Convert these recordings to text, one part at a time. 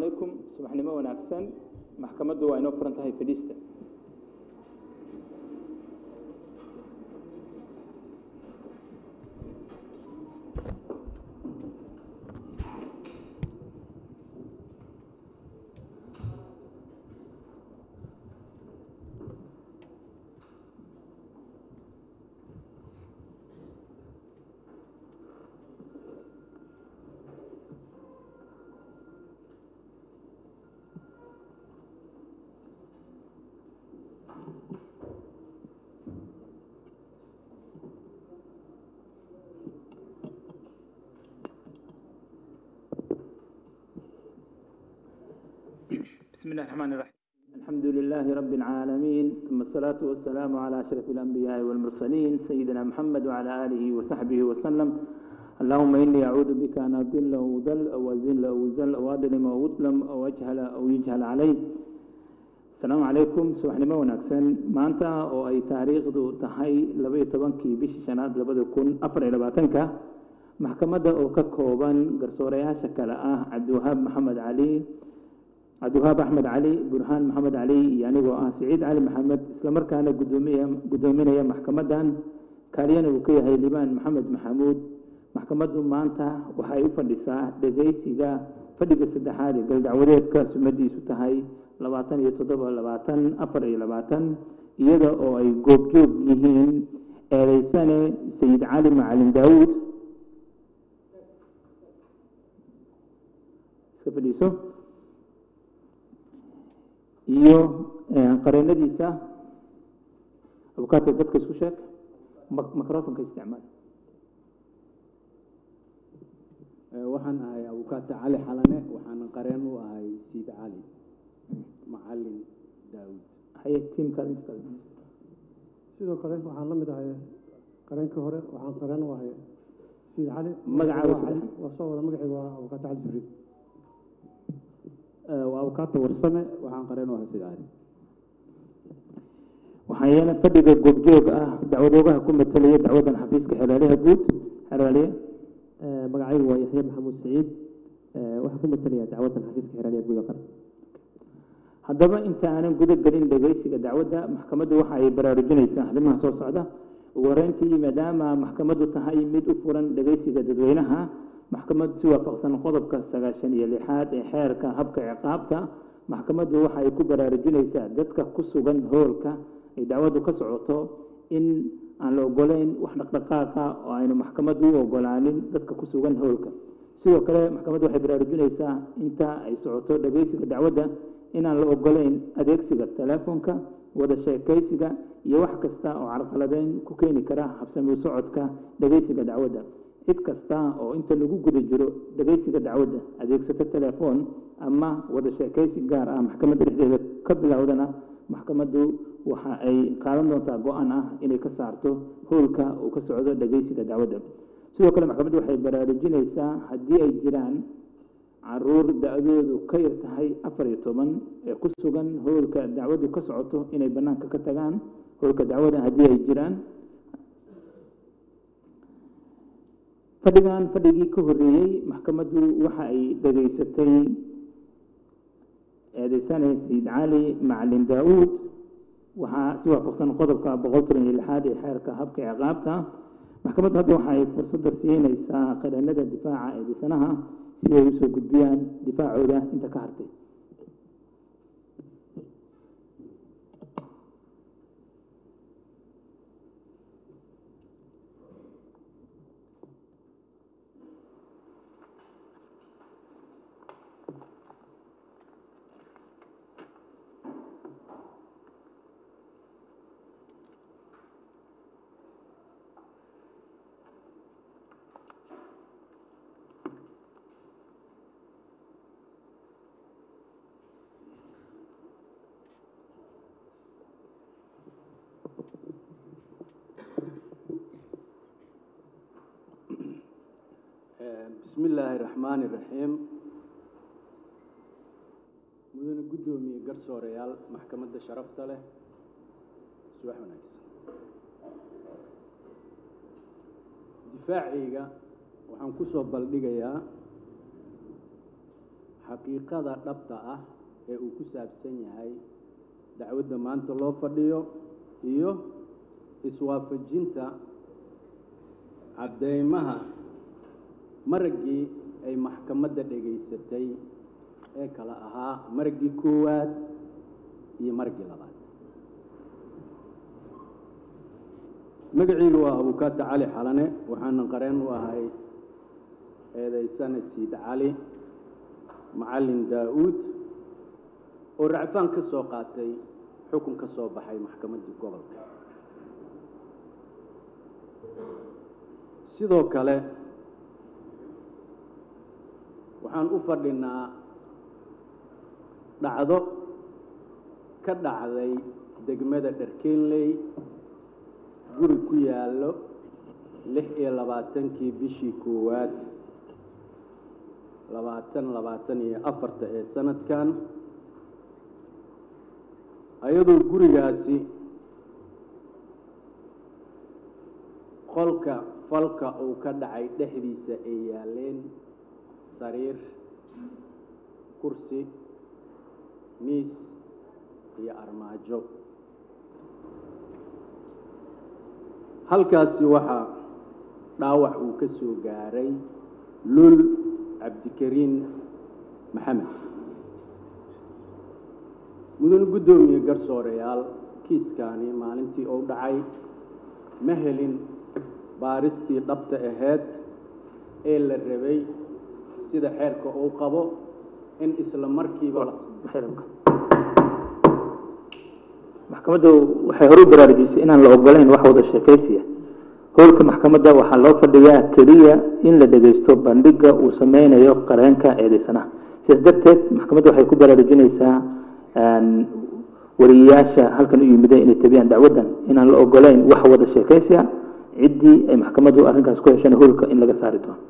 calaykum subaxnimo wanaagsan maxkamaddu waa inoo furan tahay fadhiista بسم الله الرحمن الرحيم الحمد لله رب العالمين ثم الصلاة والسلام على أشرف الأنبياء والمرسلين سيدنا محمد وعلى آله وصحبه وسلم اللهم إني أعوذ بك أن أضل أو أضل أو أزل أو أزل أو أظلم أو أظلم أو أجهل أو يجهل علي السلام عليكم subaxnimo wanaagsan maanta oo ay taariikhdu tahay labaiyo tobankii bishii shanaad labada kun afar iyo labaatanka maxkamadda oo ka kooban garsoorayaasha kale ah cabdiwahaab maxamed cali cabdiwahaab axmed cali burhaan maxamed cali iyo anigoo ah siciid cali maxamed islamarkaana gudoomiya guddoominaya maxkamaddan kaaliyana uu ka yahay libaan maxamed maxamuud maxkamaddu maanta waxay u fadhisaa dhegeysiga fadhiga saddexaad ee galdacwadeedka sumadiisu tahay labaatan iyo toddoba labaatan afar iyo labaatan iyada oo ay goobjoog yihiin eedeysane sayid cali macalin daawuud iska fadhiiso iyo qareenadiisa abukaata dadka isku sheeg microfonka isticmaal waxaan ahay abukaata cali xalane waxaana qareen u ahay siid cali macalin daawud haye tiimkaad inta kale sidoo kale waxaan la mid ahay qareenkii hore waxaan qareen u ahay siid cali Magacaaga Waa saddexan. cali- waa soo wada magacayga waa abukaata cali jibriil waa abukaata warsame waxaan qareen u ahay siid cali waxaa yeela fadhiga goobjoog ah dacwadoogaha ku matalaya dacwadan xafiiska xeraaliha guud xeraaliye magacaygu waa yaxya maxamuud saciid waxaa ku matalaya dacwadan xafiiska xeraaliya guud qaran haddaba inta aanan guda gelin dhegeysiga dacwadda maxkamaddu waxa ay baraarujinaysaa arrimaha soo socda ugu horreyntii maadaama maxkamaddu tahay mid u furan dhegeysiga dadweynaha maxkamaddu si waafaqsan qodobka sagaashan iyo lixaad ee xeerka habka ciqaabta maxkamaddu waxa ay ku baraarujinaysaa dadka ku sugan hoolka ay dacwaddu ka socoto in aan la ogoleyn wax dhaqdhaqaaqa oo aynu maxkamaddu u ogolaanin dadka ku sugan hoolka sidoo kale maxkamaddu waxay baraarujinaysaa inta ay socoto dhegeysiga dacwadda inaan la ogoleyn adeegsiga telefoonka wada sheekaysiga iyo wax kasta oo carqaladeyn ku keeni kara habsami u socodka dhegeysiga dacwadda cid kasta oo inta lagu guda jiro dhegeysiga dacwadda adeegsato telefoon ama wada sheekaysi gaar ah maxkamadda dhexdeeda ka bilowdana maxkamaddu waxa ay qaadan doontaa go-aan ah inay ka saarto howlka uu ka socdo dhegeysiga dacwadda sidoo kale maxkamaddu waxay baraarujinaysaa haddii ay jiraan caruur da-doodu ka yar tahay afar iyo toban ee ku sugan howlka dacwaddu ka socoto inay bannaanka ka tagaan howlka dacwadda haddii ay jiraan fadhigan fadhigii ka horreeyey maxkamaddu waxa ay dhegaysatay eedeysane sayid cali macalin daa-uud waxaa si waafaqsan qodobka boqol toban iyo lixaad ee xeerka habka ciqaabta maxkamaddu hadda waxa ay fursadda siinaysaa qareenada difaaca eedeysanaha si ay usoo gudbiyaan difaacooda inta ka hartay bismi illaahi raxmaani raxiim mudane guddoomiye garsoorayaal maxkamadda sharafta leh subax wanaagsan difaacayga waxaan ku soo baldhigayaa xaqiiqada dhabta ah ee uu ku saabsan yahay dacwadda maanta loo fadhiyo iyo iswaafajinta caddeymaha maraggii ay maxkamadda dhegaysatay ee kala ahaa maraggii koowaad iyo maraggii labaad magacayga waa abukaata cali xalane waxaana qareen u ahay eedaysane siid cali macallin daa-uud oo racfaan ka soo qaatay xukun ka soo baxay maxkamaddii gobolka sidoo kale waxaan u fadhinaa dhacdo ka dhacday degmada dharkeenley guri ku yaallo lix iyo labaatankii bishii koowaad labaatan labaatan iyo afarta ee sanadkan ayadoo gurigaasi qolka falka uu ka dhacay dhexdiisa ay yaaleen sariir kursi miis iyo armaajo halkaasi waxaa dhaawac uu ka soo gaaray lul cabdikariin maxamed mudane guddoomiye garsooreyaal kiiskaani maalintii uu dhacay ma helin baaristii dhabta ahayd ee la rabay sida xeerka uu qabo in isla markiiba la maxkamaddu waxay horu baraarujisay inaan la ogolayn wax wada sheekaysiya howlka maxkamadda waxaa loo fadhiyaa keliya in la dhegaysto bandhiga uu sameynayo qareenka eedeysanaha sidaas darteed maxkamadda waxay ku baraarujinaysaa wariyayaasha halkan u yimida inay tabiyaan dacwaddan inaan la ogolayn wax wada sheekaysiya ciddii ay maxkamaddu arrinkaas ku heshana howlka in laga saari doono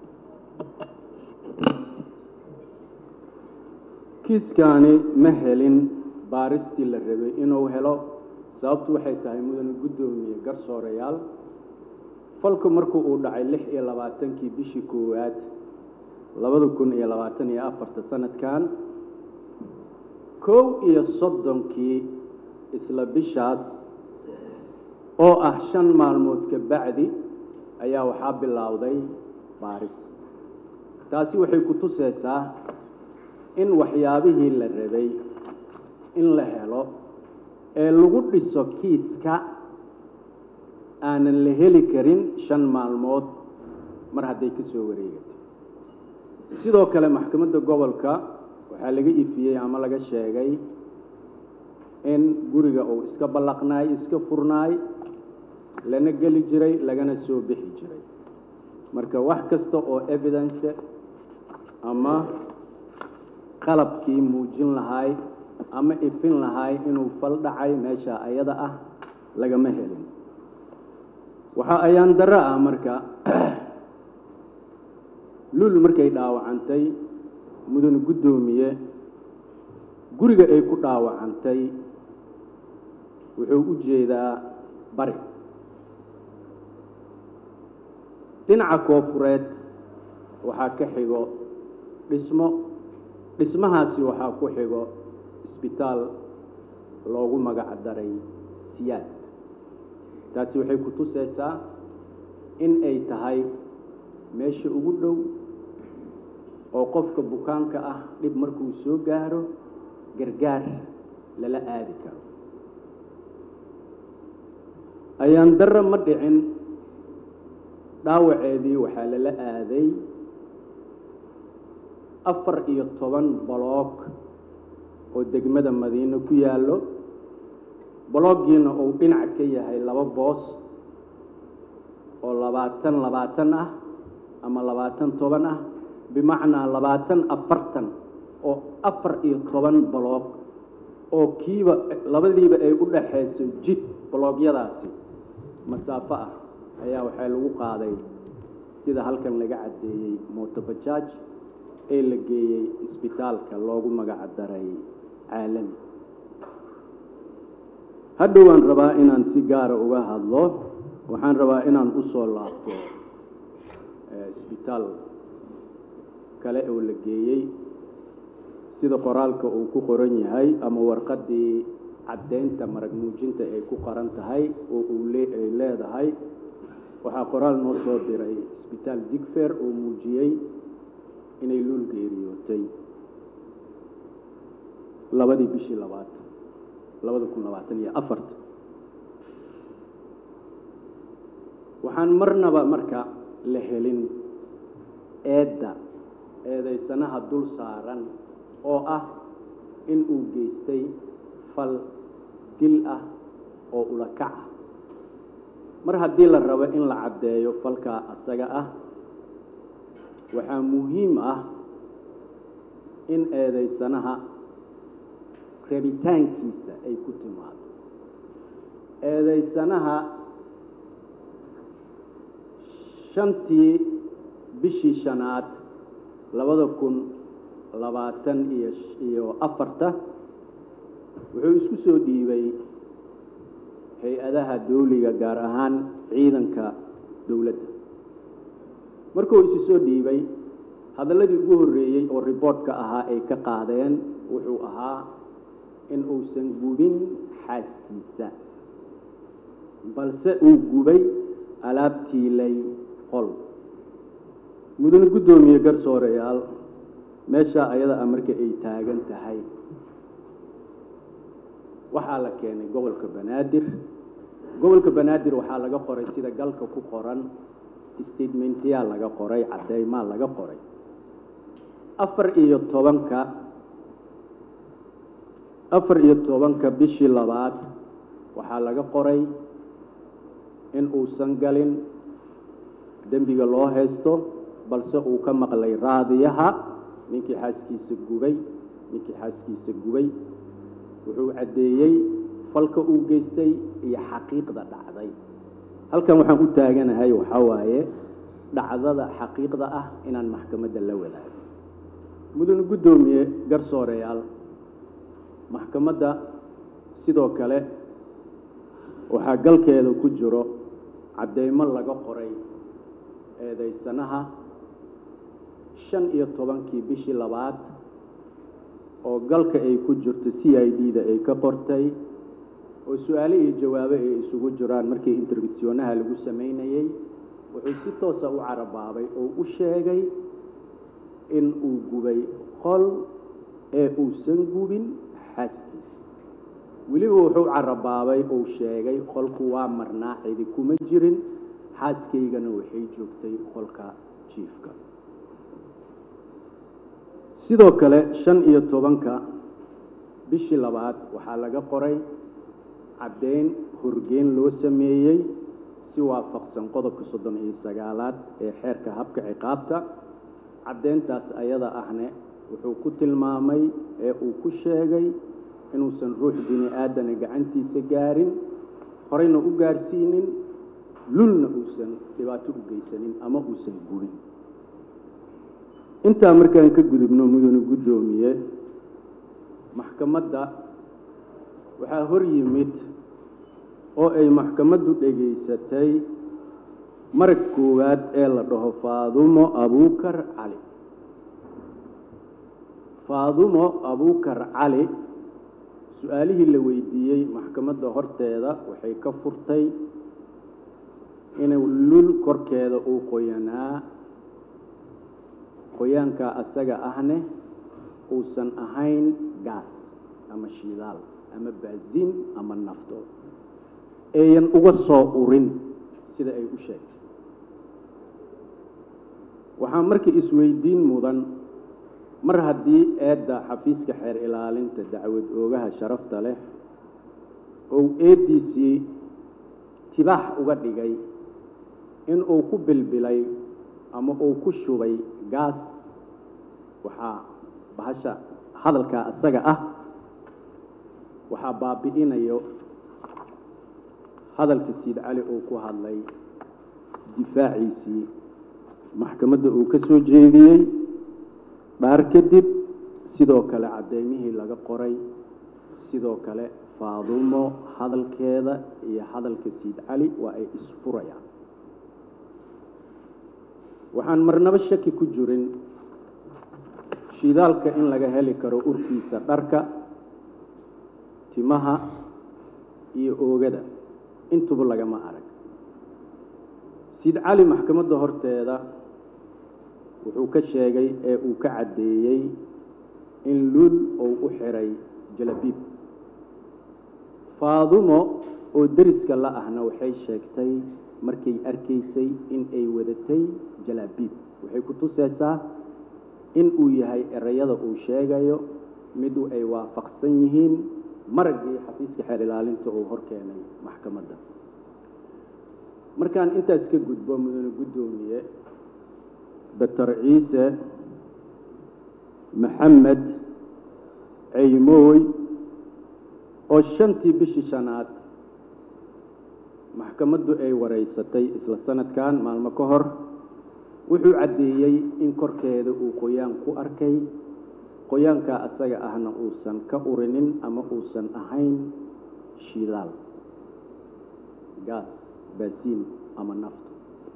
kiiskaani ma helin baaristii la rabay inuu helo sababtu waxay tahay mudane guddoomiye garsooreyaal falku markuu uu dhacay lix iyo labaatankii bishii koowaad labada kun iyo labaatan iyo afarta sanadkan kow iyo soddonkii isla bishaas oo ah shan maalmood ka bacdi ayaa waxaa bilowday baaris taasi waxay ku tusaysaa in waxyaabihii la rabay in la helo ee lagu dhiso kiiska aanan la heli karin shan maalmood mar hadday ka soo wareegatay sidoo kale maxkamadda gobolka waxaa laga ifiyey ama laga sheegay in guriga uu iska ballaqnaay iska furnaay lana geli jiray lagana soo bixi jiray marka wax kasta oo evidence ama qalabkii muujin lahaay ama ifin lahaay inuu fal dhacay meesha ayada ah lagama helin waxaa ayaan darro ah marka lul markay dhaawacantay mudane guddoomiye guriga ay ku dhaawacantay wuxuu u jeedaa bari dhinaca koofureed waxaa ka xigo dhismo dhismahaasi waxaa ku xigo isbitaal loogu magac daray siyaad taasi waxay ku tusaysaa in ay tahay meesha ugu dhow oo qofka bukaanka ah dhib markuu soo gaaro gargaar lala aadi karo ayaan darro ma dhicin dhaawaceedii waxaa lala aaday afar iyo toban baloog oo degmada madiine ku yaallo baloogiina uu dhinac ka yahay laba boos oo labaatan labaatan ah ama labaatan toban ah bimacnaa labaatan afartan oo afar iyo toban baloog oo kiiba labadiiba ay u dhaxayso jid baloogyadaasi masaafo ah ayaa waxaa lagu qaaday sida halkan laga caddeeyey motobajaaj ee la geeyey isbitaalka loogu magac daray caalami hadhow waan rabaa inaan si gaara uga hadlo waxaan rabaa inaan u soo laabto isbitaal kale oo la geeyey sida qoraalka uu ku qoran yahay ama warqaddii caddeynta marag muujinta ay ku qoran tahay oo uu le ay leedahay waxaa qoraal noo soo diray isbitaal digfer oo muujiyey inay luul geeriyootay labadii bishii labaad labada kun labaatan iyo afarta waxaan marnaba marka la helin eedda eedaysanaha dul saaran oo ah in uu geystay fal dil ah oo ulakac ah mar haddii la rabo in la caddeeyo falkaa asaga ah waxaa muhiim ah in eedaysanaha rabitaankiisa ay ku timaado eedaysanaha shantii bishii shanaad labada kun labaatan iyo iyo afarta wuxuu isku soo dhiibay hay-adaha dawliga gaar ahaan ciidanka dowladda markuu isu soo dhiibay hadalladii ugu horreeyey oo riboortka ahaa ay ka qaadeen wuxuu ahaa in uusan gubin xaaskiisa balse uu gubay alaabtiilay qol mudane guddoomiye garsooreyaal meeshaa ayada a marka ay taagan tahay waxaa la keenay gobolka banaadir gobolka banaadir waxaa laga qoray sida galka ku qoran statementyaa laga qoray caddeymaa laga qoray afar iyo tobanka afar iyo tobanka bishii labaad waxaa laga qoray in uusan galin dembiga loo haysto balse uu ka maqlay raadiyaha ninkii xaaskiisa gubay ninkii xaaskiisa gubay wuxuu caddeeyey falka uu geystay iyo xaqiiqda dhacday halkan waxaan u taaganahay waxaa waaye dhacdada xaqiiqda ah inaan maxkamadda la wadaago mudane guddoomiye garsooreyaal maxkamadda sidoo kale waxaa galkeeda ku jiro caddeymo laga qoray eedaysanaha shan iyo tobankii bishii labaad oo galka ay ku jirto c i d da ay ka qortay oo su-aale iyo jawaabo ay isugu jiraan markii interfisyonaha lagu samaynayey wuxuu si toosa u carabaabay oo u sheegay in uu gubay qol ee uusan gubin xaaskiisa weliba wuxuu carabaabay uu sheegay qolku waa marnaa cidi kuma jirin xaaskaygana waxay joogtay qolka jiifka sidoo kale shan iyo tobanka bishii labaad waxaa laga qoray caddeyn horgeyn loo sameeyey si waafaqsan qodobka soddon iyo sagaalaad ee xeerka habka ciqaabta caddeyntaas ayada ahne wuxuu ku tilmaamay ee uu ku sheegay inuusan ruux bini aadana gacantiisa gaarin horeyna u gaarsiinin lulna uusan dhibaato u geysanin ama uusan gubin intaa markaan ka gudubno mudane guddoomiye maxkamadda waxaa hor yimid oo ay maxkamaddu dhegaysatay marag koowaad ee la dhaho faadumo abuukar cali faadumo abuukar cali su-aalihii la weydiiyey maxkamadda horteeda waxay ka furtay inuu lul korkeeda uu qoyanaa qoyaankaa asaga ahne uusan ahayn gaas ama shidaal ama baasiin ama nafto eeyan uga soo urin sida ay u sheegtay waxaa markii isweydiin mudan mar haddii eedda xafiiska xeer ilaalinta dacwad oogaha sharafta leh ou eeddiisii tibaax uga dhigay in uu ku bilbilay ama uu ku shubay gaas waxaa bahasha hadalkaa asaga ah waxaa baabi'inayo hadalka siid cali uu ku hadlay difaaciisii maxkamadda uu ka soo jeediyey dhaar kadib sidoo kale caddeymihii laga qoray sidoo kale faadumo hadalkeeda iyo hadalka siid cali waa ay isfurayaan waxaan marnabo shaki ku jirin shidaalka in laga heli karo urkiisa dharka timaha iyo oogada intuba lagama arag siid cali maxkamadda horteeda wuxuu ka sheegay ee uu ka caddeeyey in luul uu u xiray jalabiib faadumo oo deriska la ahna waxay sheegtay markay arkaysay in ay wadatay jalaabiib waxay ku tusaysaa in uu yahay erayada uu sheegayo midu ay waafaqsan yihiin maraggii xafiiska xeer ilaalinta uu hor keenay maxkamadda markaan intaas ka gudbo mudane guddoomiye doctor ciise maxamed ceymooy oo shantii bishii shanaad maxkamaddu ay wareysatay isla sanadkan maalmo ka hor wuxuu caddeeyey in korkeeda uu qoyaan ku arkay qoyaankaa asaga ahna uusan ka urinin ama uusan ahayn shidaal gaas baasiin ama nafto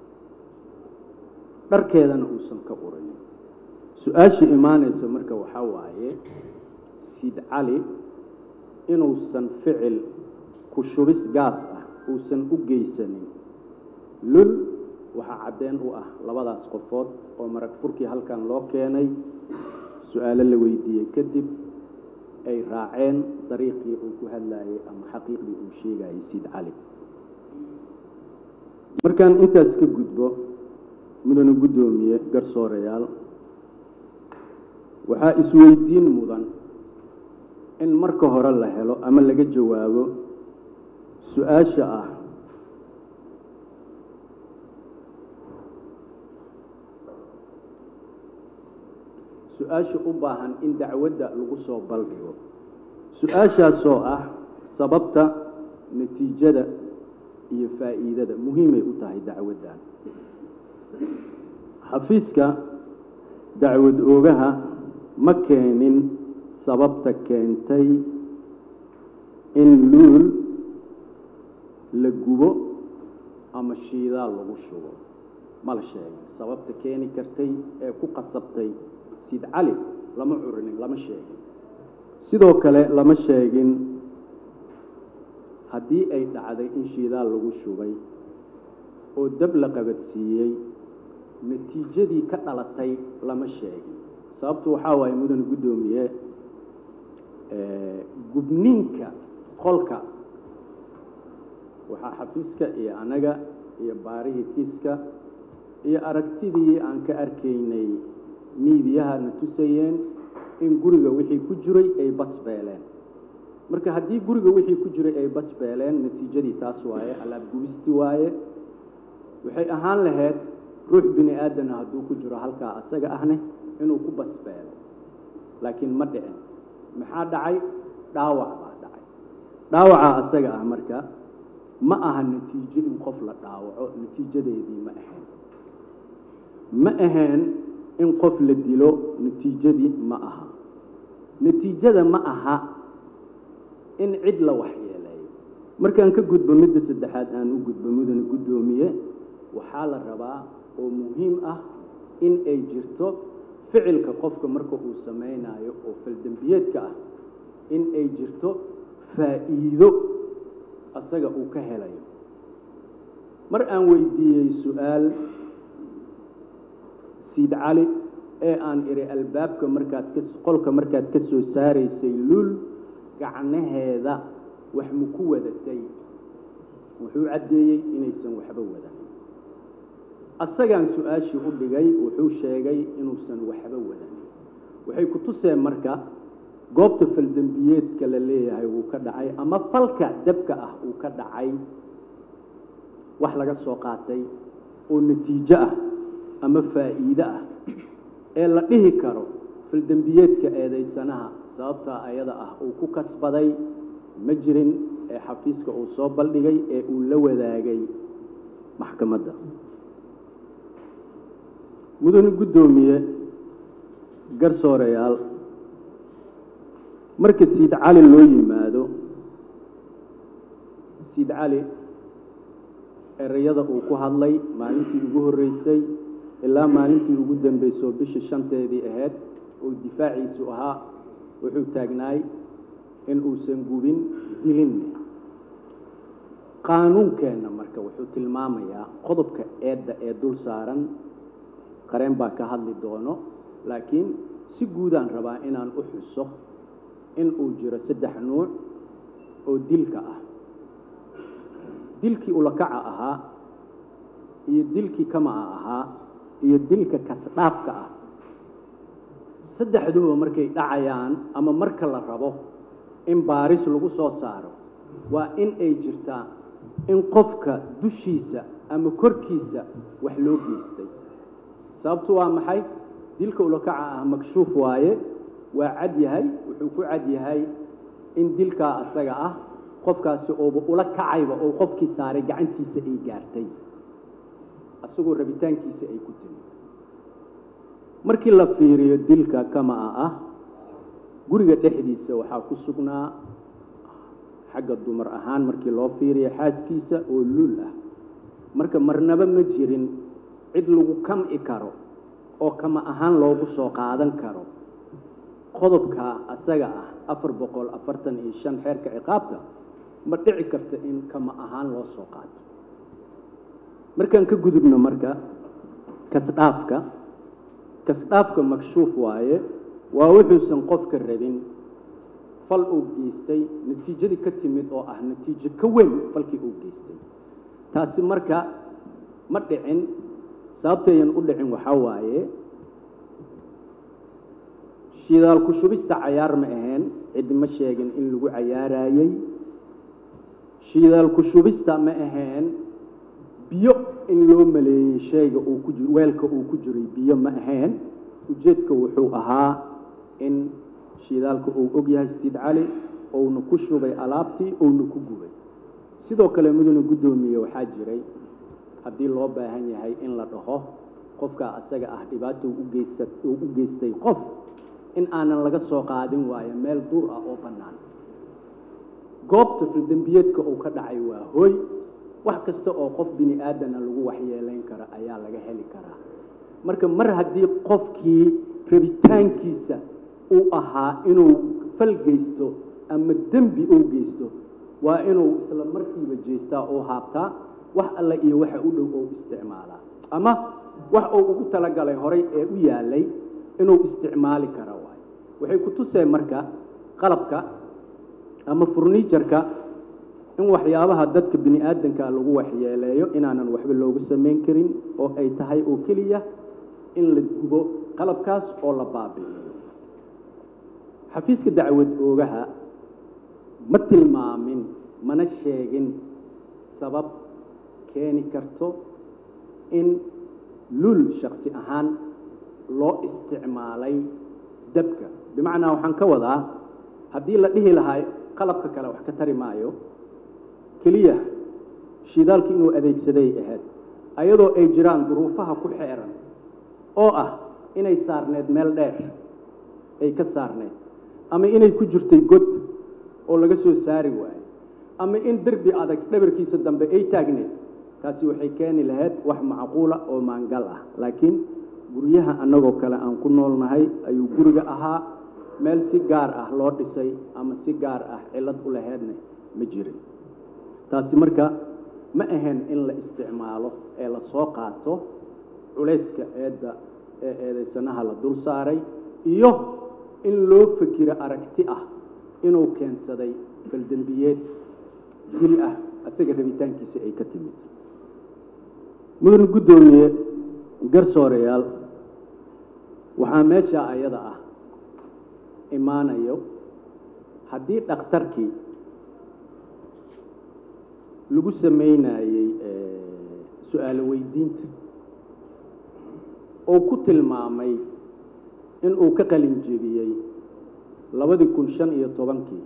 dharkeedana uusan ka urinin su-aasha imaanaysa marka waxaa waaye siid cali inuusan ficil ku shubis gaas ah uusan u geysanin lul waxaa caddeen u ah labadaas qofood oo marag furkii halkan loo keenay su-aalo la weydiiyey kadib ay raaceen dariiqii uu ku hadlayay ama xaqiiqdii uu sheegayay siid cali markaan intaas ka gudbo mudane guddoomiye garsoorayaal waxaa isweydiin mudan in marka hore la helo ama laga jawaabo su-aasha ah su-aasha u baahan in dacwadda lagu soo baldhigo su-aashaasoo ah sababta natiijada iyo faa'iidada muhiimay u tahay dacwaddan xafiiska dacwad oogaha ma keenin sababta keentay in luul la gubo ama shiidaal lagu shubo ma la sheegin sababta keeni kartay ee ku qasabtay siid cali lama curinin lama sheegin sidoo kale lama sheegin haddii ay dhacday in shiidaal lagu shubay oo dab la qabadsiiyey natiijadii ka dhalatay lama sheegin sababtu waxaa waaye mudane guddoomiye gubninka qolka waxaa xafiiska iyo anaga iyo baarihii kiiska iyo aragtidii aan ka arkaynay miidiyaha na tusayeen in guriga wixii ku jiray ay basbeeleen marka haddii guriga wixii ku jiray ay basbeeleen natiijadii taas waaye alaab gubisti waaye waxay ahaan lahayd ruux bini aadana hadduu ku jiro halkaa asaga ahne inuu ku basbeelo laakiin ma dhicin maxaa dhacay dhaawac baa dhacay dhaawacaa asaga ah marka ma aha natiijo in qof la dhaawaco natiijadeedii ma ahayn ma ahayn in qof la dilo natiijadii ma aha natiijada ma aha in cid la waxyeeleeyo markaan ka gudbo midda saddexaad aan u gudbo mudane guddoomiye waxaa la rabaa oo muhiim ah in ay jirto ficilka qofka marka uu samaynayo oo faldembiyeedka ah in ay jirto faa'iido asaga uu ka helayo mar aan weydiiyey su-aal siid cali ee aan idhi albaabka markaad ka qolka markaad ka soo saaraysay lul gacnaheeda wax ma ku wadatay wuxuu caddeeyey inaysan waxba wadan asagaan su-aashii u dhigay wuxuu sheegay inuusan waxba wadan waxay ku tuseen marka goobta faldembiyeedka la leeyahay wuu ka dhacay ama falka dabka ah uu ka dhacay wax laga soo qaatay oo natiijo ah ama faa'iide ah ee la dhihi karo faldembiyeedka eedaysanaha sababtaa ayada ah uu ku kasbaday ma jirin ee xafiiska uu soo baldhigay ee uu la wadaagay maxkamadda mudane guddoomiye garsoorayaal marka siid cali loo yimaado siid cali erayada uu ku hadlay maalintii ugu horreysay ilaa maalintii ugu dambeysoo bisha shanteedii ahayd oo difaaciisu ahaa wuxuu taagnaay in uusan gubin dilinne qaanuunkeenna marka wuxuu tilmaamayaa qodobka eedda ee dul saaran qareen baa ka hadli doono laakiin si guudaan rabaa inaan u xuso in uu jiro saddex nuuc oo dilka ah dilkii ulakaca ahaa iyo dilkii kamaca ahaa iyo dilka kasdhaafka ah saddexduba markay dhacayaan ama marka la rabo in baaris lagu soo saaro waa in ay jirtaa in qofka dushiisa ama korkiisa wax loo geystay sababtu waa maxay dilka ulakaca ah makshuuf waaye waa cad yahay wuxuu ku cad yahay in dilkaa asaga ah qofkaasi ooba ula kacayba oo qofkii saaray gacantiisa ay gaartay asagoo rabitaankiisa ay ku timi markii la fiiriyo dilka kama'a ah guriga dhexdiisa waxaa ku sugnaa xagga dumar ahaan markii loo fiiriyo xaaskiisa oo lul ah marka marnaba ma jirin cid lagu kam'i karo oo kama ahaan loogu soo qaadan karo qodobka asaga ah afar boqol afartan iyo shan xeerka ciqaabta ma dhici karta in kama ahaan loo soo qaato markaan ka gudubno marka kasdhaafka kasdhaafka makshuuf waaye waa wuxuusan qofka rabin fal uu geystay natiijadii ka timid oo ah natiijo ka weyn falkii uu geystay taasi marka ma dhicin sababtayan u dhicin waxaa waaye shidaal ku shubista cayaar ma ahayn cid ma sheegin in lagu cayaarayey shidaal ku shubista ma ahayn biyo in loo maleeyey shayga uu ku jiro weelka uu ku jiray biyo ma ahayn ujeedka wuxuu ahaa in shidaalka uu og yahay siid cali ouna ku shubay alaabtii ouna ku gubay sidoo kale mudane guddoomiye waxaa jiray haddii loo baahan yahay in la dhaho qofkaa asaga ah dhibaato ugeysa uu u geystay qof in aanan laga soo qaadin waayo meel dur ah oo bannaan goobta fildembiyeedka uu ka dhacay waa hooy wax kasta oo qof bini aadana lagu waxyeelayn kara ayaa laga heli karaa marka mar haddii qofkii rabitaankiisa uu ahaa inuu fal geysto ama dembi uu geysto waa inuu isla markiiba jeestaa oo haabtaa wax alle iyo waxa u dhow oo isticmaalaa ama wax uu ugu talagalay horay ee u yaalay inuu isticmaali kara waayo waxay ku tuseen marka qalabka ama furniijarka in waxyaabaha dadka bini aadanka lagu waxyeeleeyo inaanan waxba loogu samayn karin oo ay tahay oo keliya in la gubo qalabkaas oo la baabi'iyo xafiiska dacwad oogaha ma tilmaamin mana sheegin sabab keeni karto in lul shaksi ahaan loo isticmaalay dabka bimacnaa waxaan ka wadaa haddii la dhihi lahaa qalabka kale wax ka tari maayo keliya shidaalki inuu adeegsaday ahayd ayadoo ay jiraan duruufaha ku xeeran oo ah inay saarneed meel dheer ay ka saarneed ama inay ku jirtay god oo laga soo saari waayo ama in derbi adag dhabarkiisa dambe ay taagneed taasi waxay keeni lahayd wax macquula oo maangal ah laakiin guryaha annagoo kale aan ku noolnahay ayuu guriga ahaa meel si gaar ah loo dhisay ama si gaar ah cillad u laheydna ma jirin taasi marka ma ahayn in la isticmaalo ee la soo qaato culayska eedda ee eedaysanaha la dul saaray iyo in loo fekiro aragti ah inuu keensaday baldembiyeed dil ah asaga rabitaankiisa ay ka timid mudane guddoomiye garsooreyaal waxaa meesha ayada ah imaanayo haddii dhakhtarkii lagu samaynayey su-aalo weydiinta oo ku tilmaamay inuu ka qalin jebiyey labadii kun shan iyo tobankii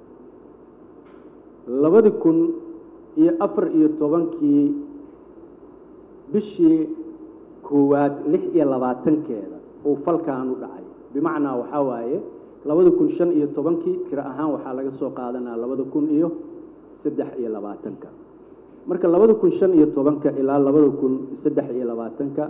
labadii kun iyo afar iyo tobankii bishii koowaad lix iyo labaatankeeda uu falkan u dhacay bimacnaa waxaa waaye labada kun shan iyo tobankii tiro ahaan waxaa laga soo qaadanaa labada kun iyo saddex iyo labaatanka marka labada kun shan iyo tobanka ilaa labada kun saddex iyo labaatanka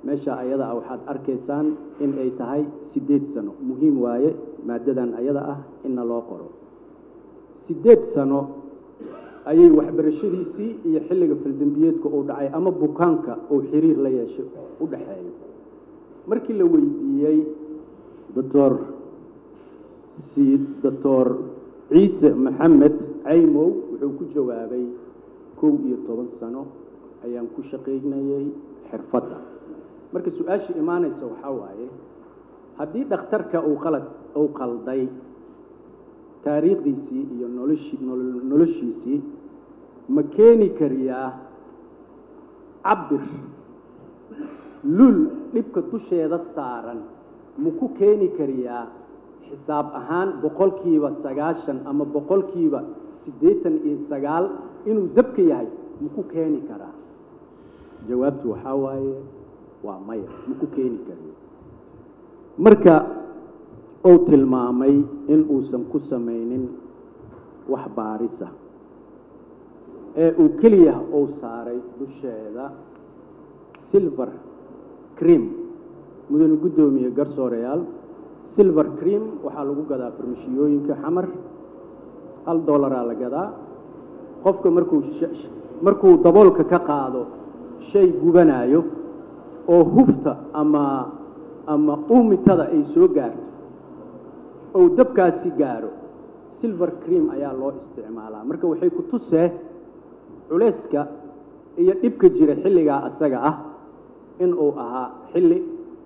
meesha ayada ah waxaad arkaysaan in ay tahay siddeed sano muhiim waaye maaddadan ayada ah inna loo qoro siddeed sano ayay waxbarashadiisii iyo xilliga faldembiyeedka uu dhacay ama bukaanka uu xiriir la yeeshay u dhaxeeyo markii la weydiiyey doctor si doctor ciise maxamed caymow wuxuu ku jawaabay kow iyo toban sano ayaan ku shaqaynayay xirfadda marka su-aasha imaanaysa waxaa waaye haddii dhakhtarka uu qalad uu qalday taariikhdiisii iyo noloshi nolo- noloshiisii ma keeni kariyaa cabir lul dhibka dusheeda saaran ma ku keeni kariyaa xisaab ahaan boqolkiiba sagaashan ama boqolkiiba siddeetan iyo sagaal inuu dabka yahay ma ku keeni karaa jawaabtu waxaa waaye waa maya ma ku keeni kariyo marka uu tilmaamay in uusan ku samaynin wax baarisa ee uu keliya uu saaray dusheeda silver cream mudane guddoomiye garsooreyaal silver cream waxaa lagu gadaa farmashiyooyinka xamar hal dollaraa la gadaa qofka markuu sh- sh- markuu daboolka ka qaado shay gubanaayo oo hufta ama ama uumitada ay soo gaarto ou dabkaasi gaaro silver cream ayaa loo isticmaalaa marka waxay ku tusee culayska iyo dhibka jira xilligaa asaga ah in uu ahaa xilli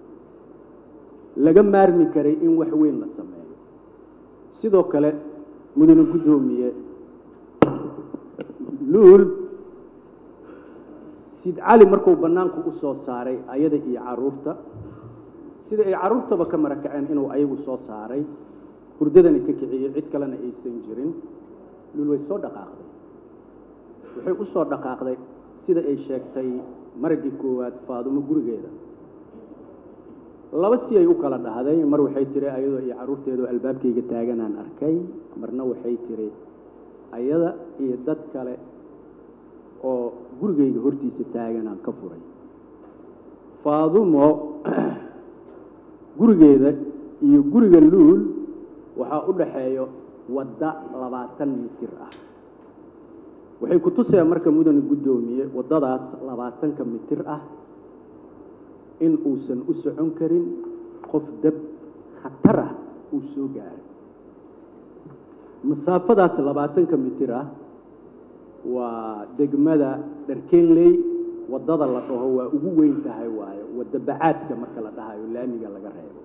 laga maarmi karay in wax weyn la sameeyo sidoo kale mudane guddoomiye luul sid cali markuu bannaanku u soo saaray ayada iyo carruurta sida ay carruurtaba ka marakaceen inuu ayagu soo saaray hurdadana ka kiciyey cid kalena aysan jirin luul way soo dhaqaaqday waxay u soo dhaqaaqday sida ay sheegtay maraggii koowaad faadumo gurigeeda laba si ay u kala dhahday mar waxay tiri ayadoo iyo carruurteedoo albaabkayga taaganaan arkay marna waxay tiri ayada iyo dad kale oo gurigayga hortiisa taaganaan ka furay faadumo gurigeeda iyo guriga luul waxaa u dhaxeeyo wadda labaatan mitir ah waxay ku tuseen marka mudane guddoomiye waddadaas labaatanka mitir ah in uusan u socon karin qof dab khatar ah uu soo gaaray masaafadaas labaatanka mitir ah waa degmada dharkenley waddada la dhaho waa ugu weyn tahay waayo wadda bacaadka marka la dhahayo laamiga laga reebo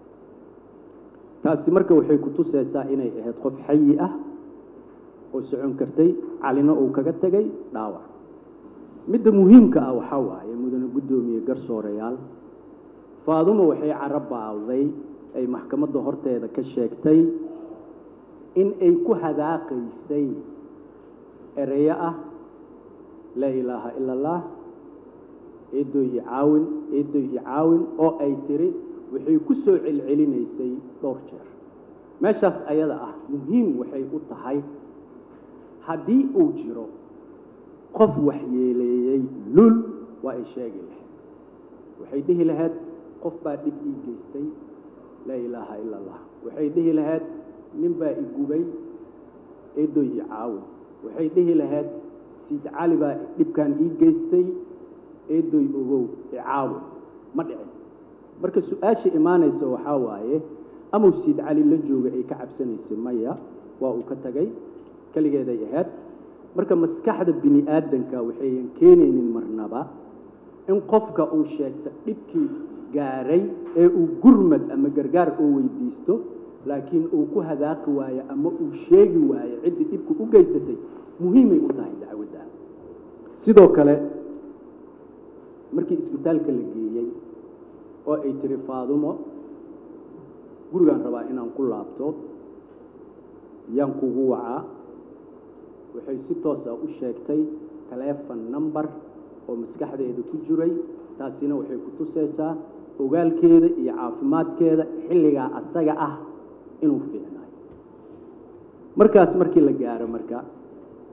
taasi marka waxay ku tusaysaa inay ahayd qof xayi ah oo socon kartay calina uu kaga tegay dhaawac midda muhiimka ah waxaa waaye mudane guddoomiye garsooreyaal faadumo waxay carabaawday ay maxkamadda horteeda ka sheegtay in ay ku hadaaqaysay ereyo ah laa ilaaha ila allah eedoy iyo caawin eedoy iyo caawin oo ay tiri waxay ku soo celcelinaysay dhowr jeer meeshaas ayada ah muhiim waxay u tahay haddii uu jiro qof waxyeeleeyey lul waa ay sheegi lahayd waxay dhihi lahayd qof baa dhib ii geystay laa ilaaha ila allah waxay dhihi lahayd nin baa i gubay eedoy iyo caawin waxay dhihi lahayd siid cali baa dhibkan ii geystay eedoy ogow i caawin ma dhicin marka su-aasha imaanaysa waxaa waaye amau siid cali la jooga ay ka cabsanaysay maya waa uu ka tagay keligeeday ahayd marka maskaxda bini aadanka waxayan keenaynin marnaba in qofka uu sheegto dhibkii gaaray ee uu gurmad ama gargaar oo weydiisto laakiin uu ku hadaaqi waayo ama uu sheegi waayo ciddii dhibku u geysatay muhiimay u tahay dacwaddan sidoo kale markii isbitaalka la geeyey oo ay tiri faadumo gurigaan rabaa inaan ku laabto yaan kugu wacaa waxay si toos ah u sheegtay taleefon number oo maskaxdeeda ku jiray taasina waxay ku tusaysaa ogaalkeeda iyo caafimaadkeeda xilligaa asaga ah inuu fiicnayo markaas markii la gaaro marka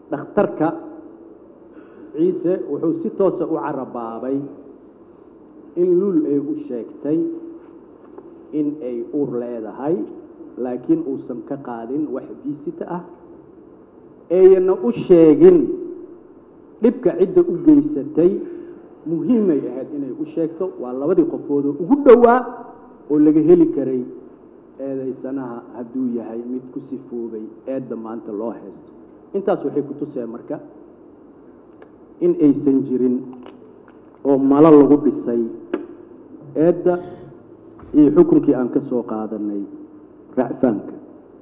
dhakhtarka ciise wuxuu si toosa u carabaabay in luul ay u sheegtay in ay uur leedahay laakiin uusan ka qaadin wax diisita ah eeyana u sheegin dhibka cidda u geysatay muhiimay ahayd inay u sheegto waa labadii qofoodoo ugu dhowaa oo laga heli karay eedaysanaha hadduu yahay mid ku sifoobay eedda maanta loo haysto intaas waxay ku tuseen marka in aysan jirin oo malo lagu dhisay eedda iyo xukunkii aan ka soo qaadanay racfaanka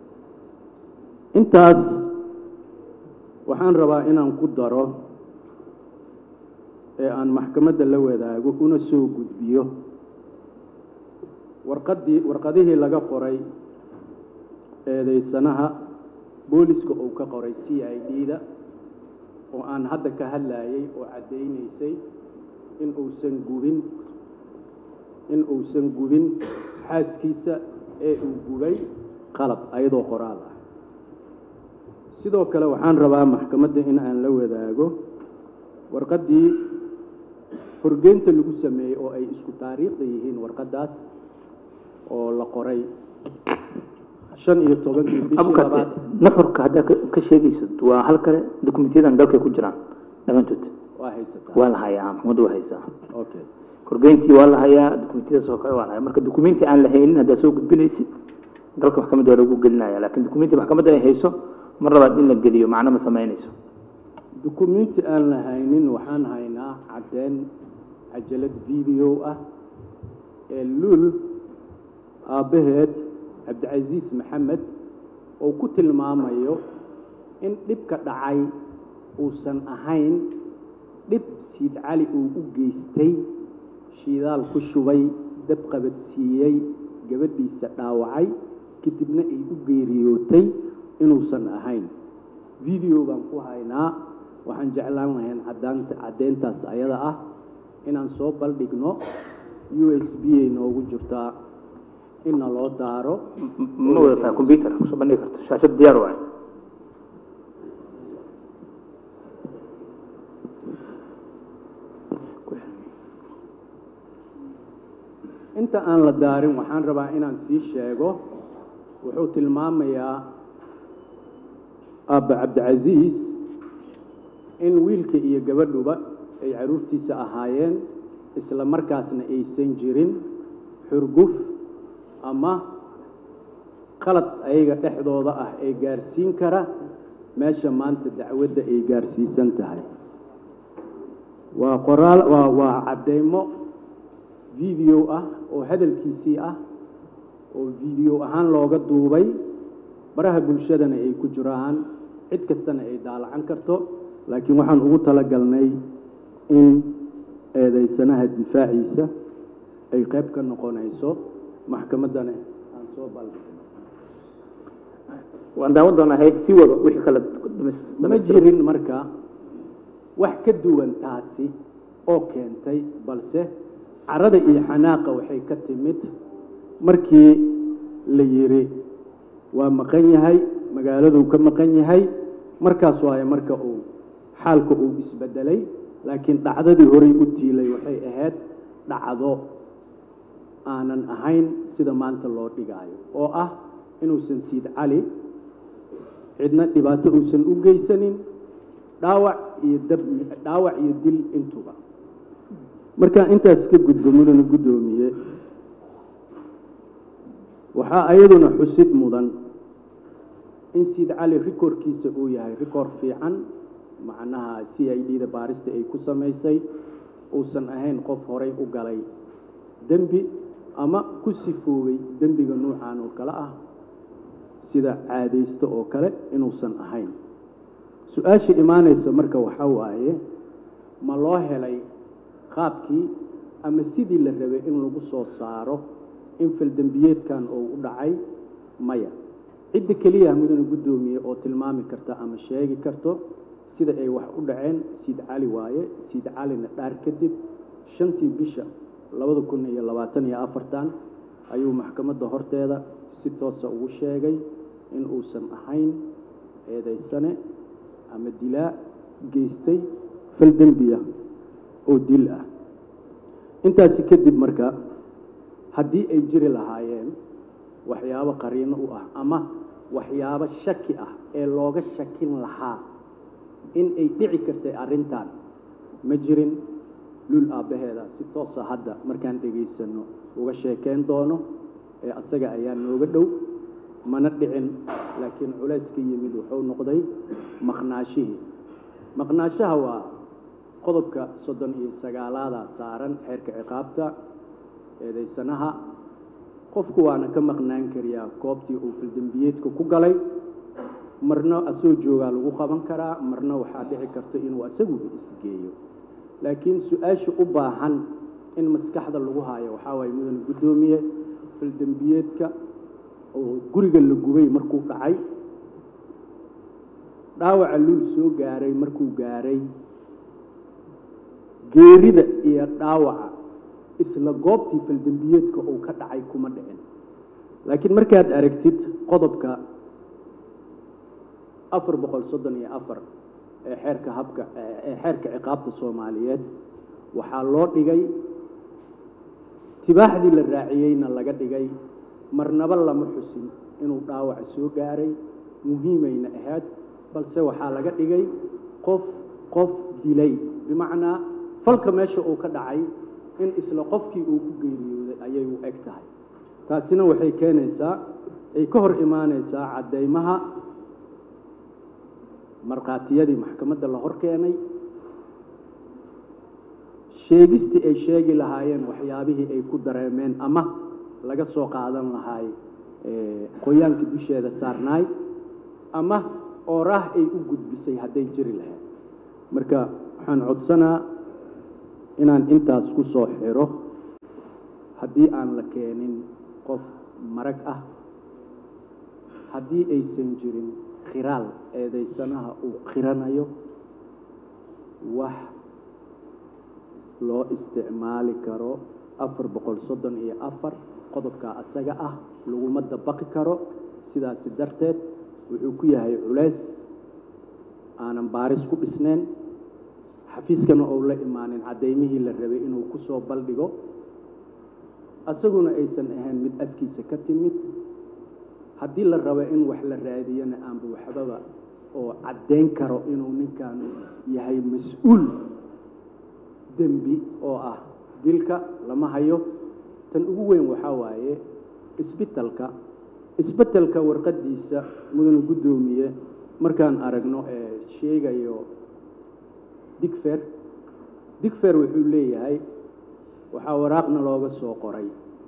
intaas waxaan rabaa inaan ku daro ee aan maxkamadda la wadaago una soo gudbiyo warqaddii warqadihii laga qoray eedaysanaha booliska uu ka qoray c i d-da oo aan hadda ka hadlayay oo caddaynaysay in uusan gubin in uusan gubin xaaskiisa ee uu gubay qalab ayadoo qoraal ah sidoo kale waxaan rabaa maxkamadda in aan la wadaago warqaddii horgeynta lagu sameeyey oo ay isku taariikhda yihiin warqaddaas oo la qoray shan iyo tobankii bishii abukate labaad nuxurka haddaa ka- ka sheegayso waa hal kale dukumentyadan dalkay ku jiraan dhammaantood waa haysataa waa la hayaa maxkamaddu waa haysaa okay horgeyntii waa la hayaa dukumentiyadaas oo kale waa la hayaa marka dukumenti aan la haynin haddaad soo gudbinaysid dalka maxkamadda waa lagu gelinaya laakiin dukumenti maxkamadda ay hayso mar labaad in la geliyo macno ma samaynayso dukumenti aan la haynin waxaan haynaa caddeyn cajalad video ah ee luul aabbaheed cabdicasiis maxamed oo ku tilmaamayo in dhibka dhacay uusan ahayn dhib siid cali uu u geystay shiidaal ku shubay dab qabadsiiyey gabadhiisa dhaawacay kadibna ay u geeriyootay inuusan ahayn video baan ku haynaa waxaan jeclaan lahayn cadaanta caddeyntaas ayada ah inaan soo baldhigno u s b ay noogu jirtaa inna loo daaro M- ma wadataa combyuter kusoo bandhigi karto shaashad diyaar waay inta aan la daarin waxaan rabaa inaan sii sheego wuxuu tilmaamayaa aabba cabdicasiis in wiilka iyo gabadhuba ay carruurtiisa ahaayeen isla markaasna aysan jirin xurguf ama qalad ayaga dhexdooda ah ee gaarsiin kara meesha maanta dacwadda ay gaarsiisan tahay waa qoraal waa waa caddeymo video ah oo hadalkiisii ah oo video ahaan looga duubay baraha bulshadana ay ku jiraan cid kastana ay daalacan karto laakiin waxaan ugu talagalnay in eedaysanaha difaaciisa ay qayb ka noqonayso maxkamaddana aan soo baldhigno waan daawan doonaa hay sii wado wixii kale ma jirin marka wax ka duwan taasi oo keentay balse carada iyo xanaaqa waxay ka timid markii la yidhi waa maqan yahay magaaladuu ka maqan yahay markaas waaye marka uu xaalka uu isbedelay laakiin dhacdadii horey u tiilay waxay ahayd dhacdo aanan ahayn sida maanta loo dhigaayo oo ah inuusan siid cali cidna dhibaato uusan u geysanin dhaawac iyo dab dhaawac iyo dil intuba markaa intaas ka gudbo mudana guddoomiye waxaa ayaduna xusid mudan in siid cali rikoorkiisa uu yahay rikoor fiican macnaha c i d da baarista ay ku samaysay uusan ahayn qof horay u galay dembi ama ku sifoobay dembiga nuucan oo kale ah sida caadaysto oo kale inuusan ahayn su-aasha imaanaysa marka waxaa waaye ma loo helay qaabkii ama sidii la rabay in lagu soo saaro in faldembiyeedkan uu u dhacay maya cidda keliya mudana guddoomiye oo tilmaami karta ama sheegi karto sida ay wax u dhaceen siid cali waaye siid calina dhaar kadib shantii bisha labada kun iyo labaatan iyo afartan ayuu maxkamadda horteeda si toosa ugu sheegay in uusan ahayn eedaysane ama dilaa geystay fal dembiya oo dil ah intaasi kadib marka haddii ay jiri lahaayeen waxyaabo qariino u ah ama waxyaabo shaki ah ee looga shakin lahaa in ay dhici kartay arrintan ma jirin lul aabbaheeda si toosa hadda markaan dhegaysanno uga sheekeyn doono ee asaga ayaa nooga dhow mana dhicin laakiin culayska yimid wuxuu noqday maqnaashihii maqnaashaha waa qodobka soddon iyo sagaalaadaa saaran xeerka ciqaabta eedaysanaha qofku waana ka maqnaan kariyaa goobtii uu fildembiyeedka ku galay marna asoo joogaa lagu qaban karaa marna waxaa dhici karta inuu asaguba isgeeyo laakiin su-aasha u baahan in maskaxda lagu haayo waxaa waaye mudane guddoomiye fildembiyeedka oo guriga la gubay markuu dhacay dhaawaca luul soo gaaray markuu gaaray geerida iyo dhaawaca isla goobtii faldembiyeedka uu ka dhacay kuma dhicin laakiin markaad aragtid qodobka afar boqol soddon iyo afar ee xeerka habka ee xeerka ciqaabta soomaaliyeed waxaa loo dhigay tibaaxdii la raaciyeyna laga dhigay marnaba lama xusin inuu dhaawaca soo gaaray muhiimayna ahayd balse waxaa laga dhigay qof qof dilay bimacnaa falka meesha uu ka dhacay in isla qofkii uu ku geeriyooday ayay u eg tahay taasina waxay keenaysaa ay ka hor imaanaysaa caddaymaha markhaatiyadii maxkamadda la hor keenay sheegistii ay sheegi lahaayeen waxyaabihii ay ku dareemeen ama laga soo qaadan lahaay qoyaanka dusheeda saarnaay ama ooraah ay u gudbisay hadday jiri lahayd marka waxaan codsanaa inaan intaas ku soo xiro haddii aan la keenin qof marag ah haddii aysan jirin khiraal eedaysanaha uu khiranayo wax loo isticmaali karo afar boqol soddon iyo afar qodobkaa asaga ah laguma dabaqi karo sidaasi darteed wuxuu ku yahay culays aanan baaris ku dhisnayn xafiiskana ou la imaanin caddaymihii la rabay inuu ku soo baldhigo asaguna aysan ahayn mid afkiisa ka timid haddii la rabo in wax la raadiyana aanba waxbaba oo caddayn karo inuu ninkan yahay mas-uul dembi oo ah dilka lama hayo tan ugu weyn waxaa waaye isbitalka isbetelka warqaddiisa mudane guddoomiye markaan aragno ee sheegayo digfer digfer wuxuu leeyahay waxaa waraaqna looga soo qoray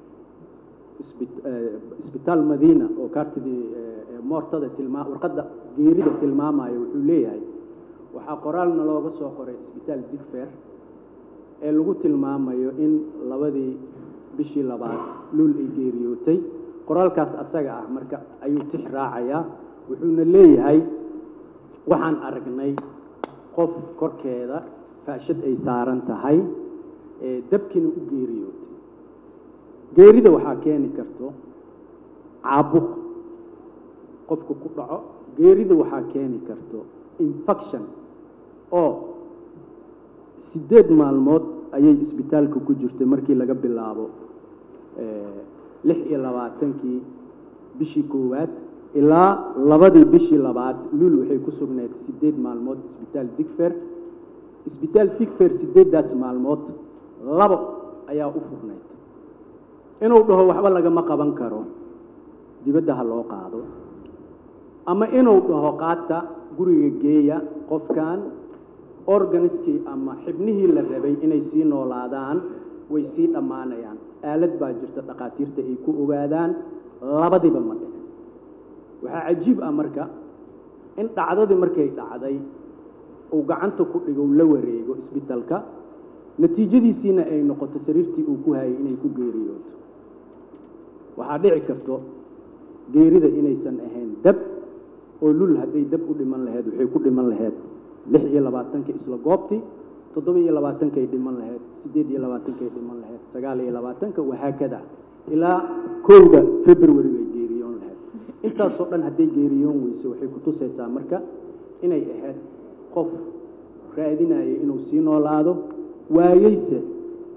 isbitaal madiina oo kaartidii moortada tilmaa warqadda geerida tilmaamaya wuxuu leeyahay waxaa qoraalna looga soo qoray isbitaal digfer ee lagu tilmaamayo in labadii bishii labaad luul ay geeriyootay qoraalkaas asaga ah marka ayuu tix raacayaa wuxuuna leeyahay waxaan aragnay qof korkeeda faashad ay saaran tahay ee dabkiina u geeriyootay geerida waxaa keeni karto caabuq qofka ku dhaco geerida waxaa keeni karto infection oo siddeed maalmood ayay isbitaalka ku jirtay markii laga bilaabo lix iyo labaatankii bishii koowaad ilaa labadii bishii labaad luul waxay ku sugnayd siddeed maalmood isbitaal digfer isbitaal digfer siddeeddaas maalmood labo ayaa u furnayd inuu dhaho waxba lagama qaban karo dibadda ha loo qaado ama inuu dhaho qaata guriga geeya qofkan organiskii ama xibnihii la rabay inay sii noolaadaan way sii dhammaanayaan aalad baa jirta dhakhaatiirta ay ku ogaadaan labadiba ma dhicin waxaa cajiib ah marka in dhacdadii markay dhacday uu gacanta ku dhigo la wareego isbitalka natiijadiisiina ay noqoto sariirtii uu ku hayay inay ku geeriyooto waxaa dhici karto geerida inaysan ahayn dab oo lul hadday dab u dhiman laheyd waxay ku dhiman laheyd lix iyo labaatanka isla goobtii toddoba iyo labaatankay dhiman laheyd siddeed iyo labaatankay dhiman laheyd sagaal iyo labaatanka wahaakada ilaa kowda february bay geeriyoon laheyd intaasoo dhan hadday geeriyoon weyse waxay ku tusaysaa marka inay ahayd qof raadinaya inuu sii noolaado waayeyse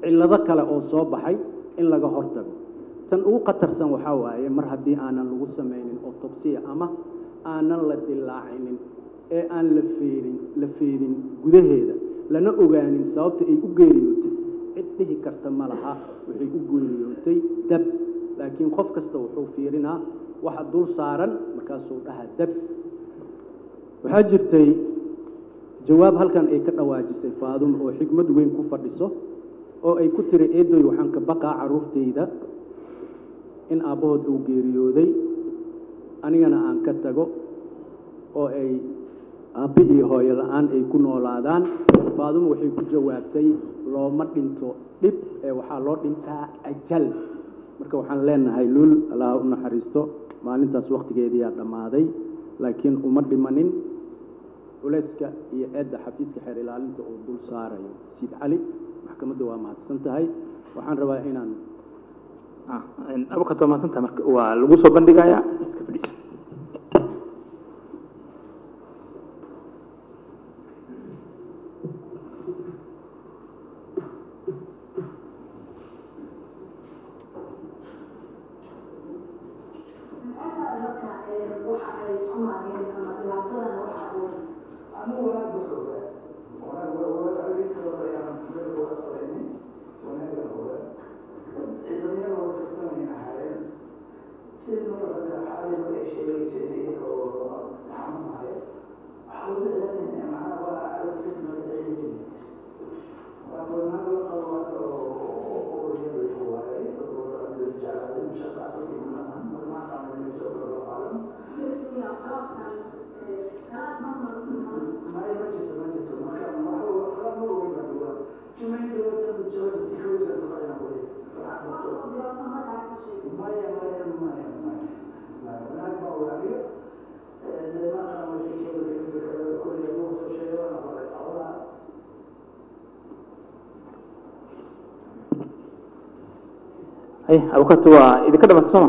cillado kale oo soo baxay in laga hortago tan ugu khatarsan waxaa waaye mar haddii aanan lagu samaynin autobsiya ama aanan la dilaacinin ee aan la feerin la feedin gudaheeda lana ogaanin sababta ay u geeriyootay cid dhihi karta ma laha waxay u geeriyootay dab laakiin qof kasta wuxuu fiirinaa waxa dul saaran markaasuu dhahaa dab waxaa jirtay jawaab halkan ay ka dhawaajisay faaduma oo xigmad weyn ku fadhiso oo ay ku tiri eedoy waxaan ka baqaa carruurtayda in aabbahood uu geeriyooday anigana aan ka tago oo ay aabbi iyo hooyo la-aan ay ku noolaadaan faaduma waxay ku jawaabtay looma dhinto dhib ee waxaa loo dhintaa ajal marka waxaan leenahay luul allaha u naxariisto maalintaas wakhtigeediyaa dhammaaday laakiin uma dhimanin culayska iyo eedda xafiiska xeer ilaalinta uu dul saarayo siid cali maxkamadda waa mahadsan tahay waxaan rabaa inaan abukato mahadsantaha marka waa lagu soo bandhigayaa iska fadhiiso hay abukato waa idinka dhamatay sooma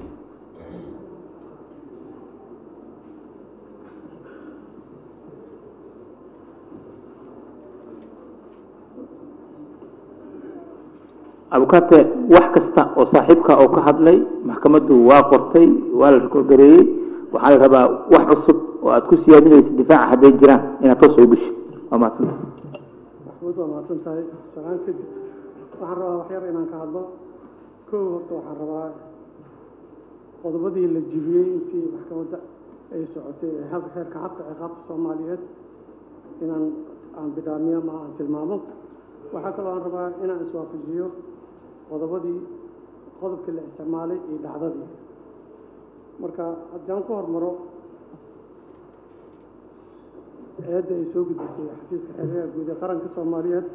abukate wax kasta oo saaxiibka oo ka hadlay maxkamaddu waa qortay waa la rekoorgareeyey waxaa la rabaa wax cusub oo aad ku siyaadinaysa difaaca hadday jiraan inaad toos soo geshid waa mahadsanta maxmuud waa mahadsan tahay salaan kadib waxaan rabaa wax yar inaan ka hadlo kow horta waxaan rabaa qodobadii la jibiyey intii maxkamadda ay socotay ee hab xeerka habka ciqaabta soomaaliyeed inaan aan bidhaamiyo ma aan tilmaamo waxaa kaloo aan rabaa inaan iswaafajiyo qodobadii qodobkii la isticmaalay iyo dhacdadii marka haddii aan ku hormaro eedda ay soo gudbisay xafiiska xeeryaha guud ee qaranka soomaaliyeed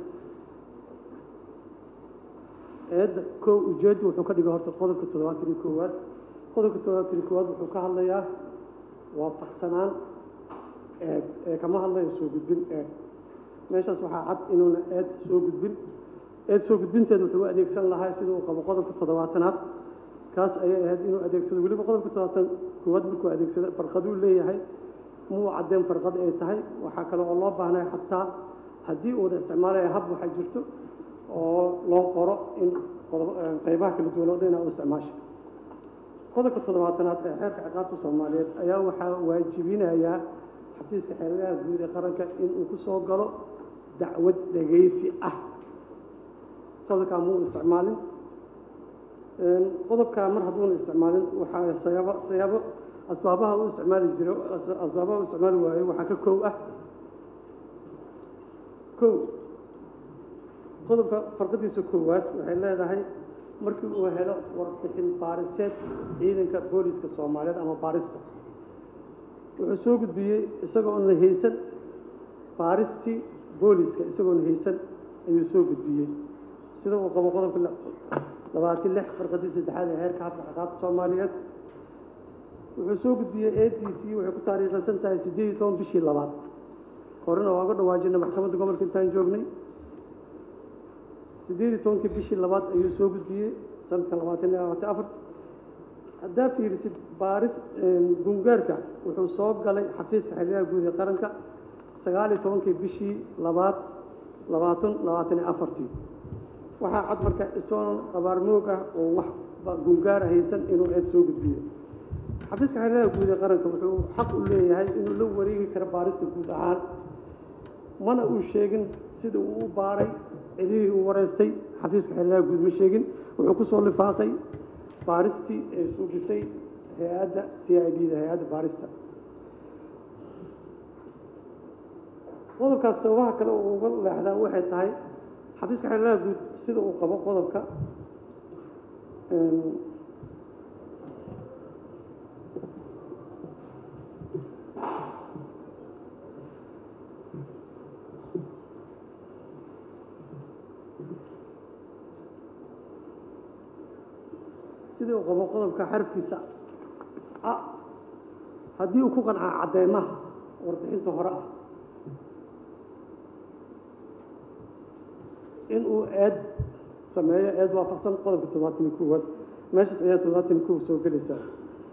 eedda kow ujeeddu wuxuu ka dhigay horta qodobka toddobaatan iyo koowaad qodobka toddobaatan iyo koowaad wuxuu ka hadlayaa waafaqsanaan eed ee kama hadlayo soo gudbin eed meeshaas waxaa cad inuuna eed soo gudbin eed soo gudbinteed wuxuu u adeegsan lahaa sida uu qabo qodobka toddobaatanaad kaas ayay ahayd inuu adeegsado weliba qodobka toddobaatan koowaad markuu adeegsado farqaduu leeyahay muu caddeen farqad ay tahay waxaa kale oo loo baahnay xataa haddii uu wada isticmaalaya hab waxaa jirto oo loo qoro in qodob- qaybaha kala duwan oo dhan inaad u isticmaasha qodobka toddobaatanaad ee xeerka ciqaabta soomaaliyeed ayaa waxaa waajibinayaa xafiiska xeeradaha guud ee qaranka inuu ku soo galo dacwad dhegaysi ah qodobkaa muu isticmaalin qodobkaa mar hadduuna isticmaalin waxaa sayaabo sayaabo asbaabaha u isticmaali jiro asbaabaha u isticmaali waayo waxaa ka kow ah kow qodobka farqadiisa koowaad waxay leedahay markii uu helo warbixin baariseed ciidanka booliska soomaaliyeed ama baarista wuxuu soo gudbiyey isagoona haysan baaristii booliska isagoona haysan ayuu soo gudbiyey sida uu qabo qodobka labaatan lix farqadii saddexaad ee heerka habka ciqaabta soomaaliyeed wuxuu soo gudbiyey a t c waxay ku taariikhaysan tahay siddeed iyo toban bishii labaad horena waa uga dhawaajinay maxkamadda gobolka intaan joognay siddeed iyo tobankii bishii labaad ayuu soo gudbiyey sanadkan labaatan iyo labaatan afar haddaa fiirisid baaris gungaarka wuxuu soo galay xafiiska xeryaha guud ee qaranka sagaal iyo tobankii bishii labaad labaatan labaatan iyo afartii waxaa cad marka isagoon qabaarmoog ah oo wax gungaara haysan inuu eed soo gudbiyo xafiiska xeeladaha guud ee qaranka wuxuu xaq u leeyahay inuu la wareegi karo baarista guud ahaan mana uu sheegin sida uu u baaray cidihii uu wareystay xafiiska xeeladaha guud ma sheegin wuxuu ku soo lifaaqay baaristii ee suugisay hay-adda c i d da hay-adda baarista qodobkaas sababaha kale uu uga leexdaa waxay tahay xafiiska xeeladaha guud sida uu qabo qodobka sidii uu qabo qodobka xarafkiisa a haddii uu ku qancaa cadeymaha warbixinta hore ah in uu eed sameeyo eed waafaqsan qodobka toddobaatan iyo koowaad meeshaas ayaa toddobaatan iyo kow soo gelaysaa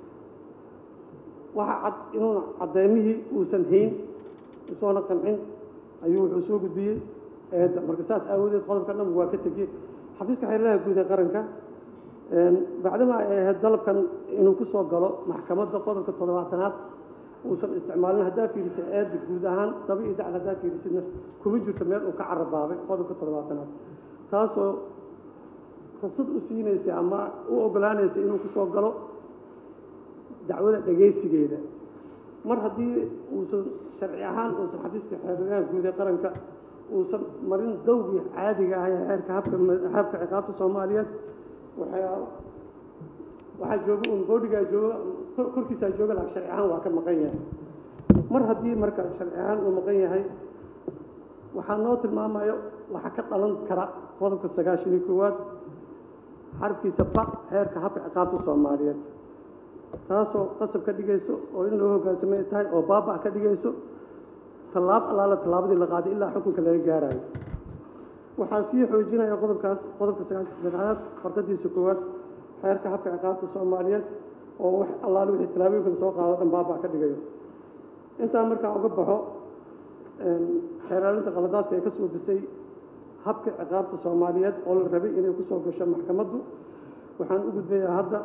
waxaa cad inuuna caddeymihii uusan hayn isoona qancin ayuu wuxuu soo gudbiyey eedda marka saas aawadeed qodobka dhan waa ka tegey xafiiska xeeladaha guud ee qaranka bacdama ay ahayd dalabkan inuu ku soo galo maxkamadda qodobka toddobaatanaad uusan isticmaalin haddaa fiirisay eedda guud ahaan daba iyo dacal haddaa fiirisidna kuma jirto meel uu ka carabaabay qodobka toddobaatanaad taasoo rugsad u siinaysay ama u ogolaanaysay inuu ku soo galo dacwada dhegaysigeeda mar haddii uusan sharci ahaan uusan xafiiska xeeladaha guud ee qaranka uusan marin dawgii caadiga ah ee xeerka habka habka ciqaabta soomaaliyeed waxaa waxaa jooga un boodhigaa jooga korkiisaa jooga laakiin sharci ahaan waa ka maqan yahay mar haddii marka sharci ahaan uu maqan yahay waxaa noo tilmaamayo waxaa ka dhalan kara qodobka sagaashan iyo koowaad xarafkiisa ba xeerka habka ciqaabta soomaaliyeed taasoo qasab ka dhigayso oo in loo hogaansamay tahay oo baaba ka dhigayso tallaab allaala tallaabadii la qaaday ilaa xukunka laga gaarayo waxaa sii xoojinaya qodobkaas qodobka sagaashan saddexaad farqadiisa koowaad xeerka habka ciqaabta soomaaliyeed oo wax allaale wixii tallaabooyinka lasoo qaado dhan baaba ka dhigayo intaa markaa uga baxo xeeraalinta qaladaadka ee ka suubisay habka ciqaabta soomaaliyeed oo la rabay inay ku soo gasho maxkamaddu waxaan u gudbayaa hadda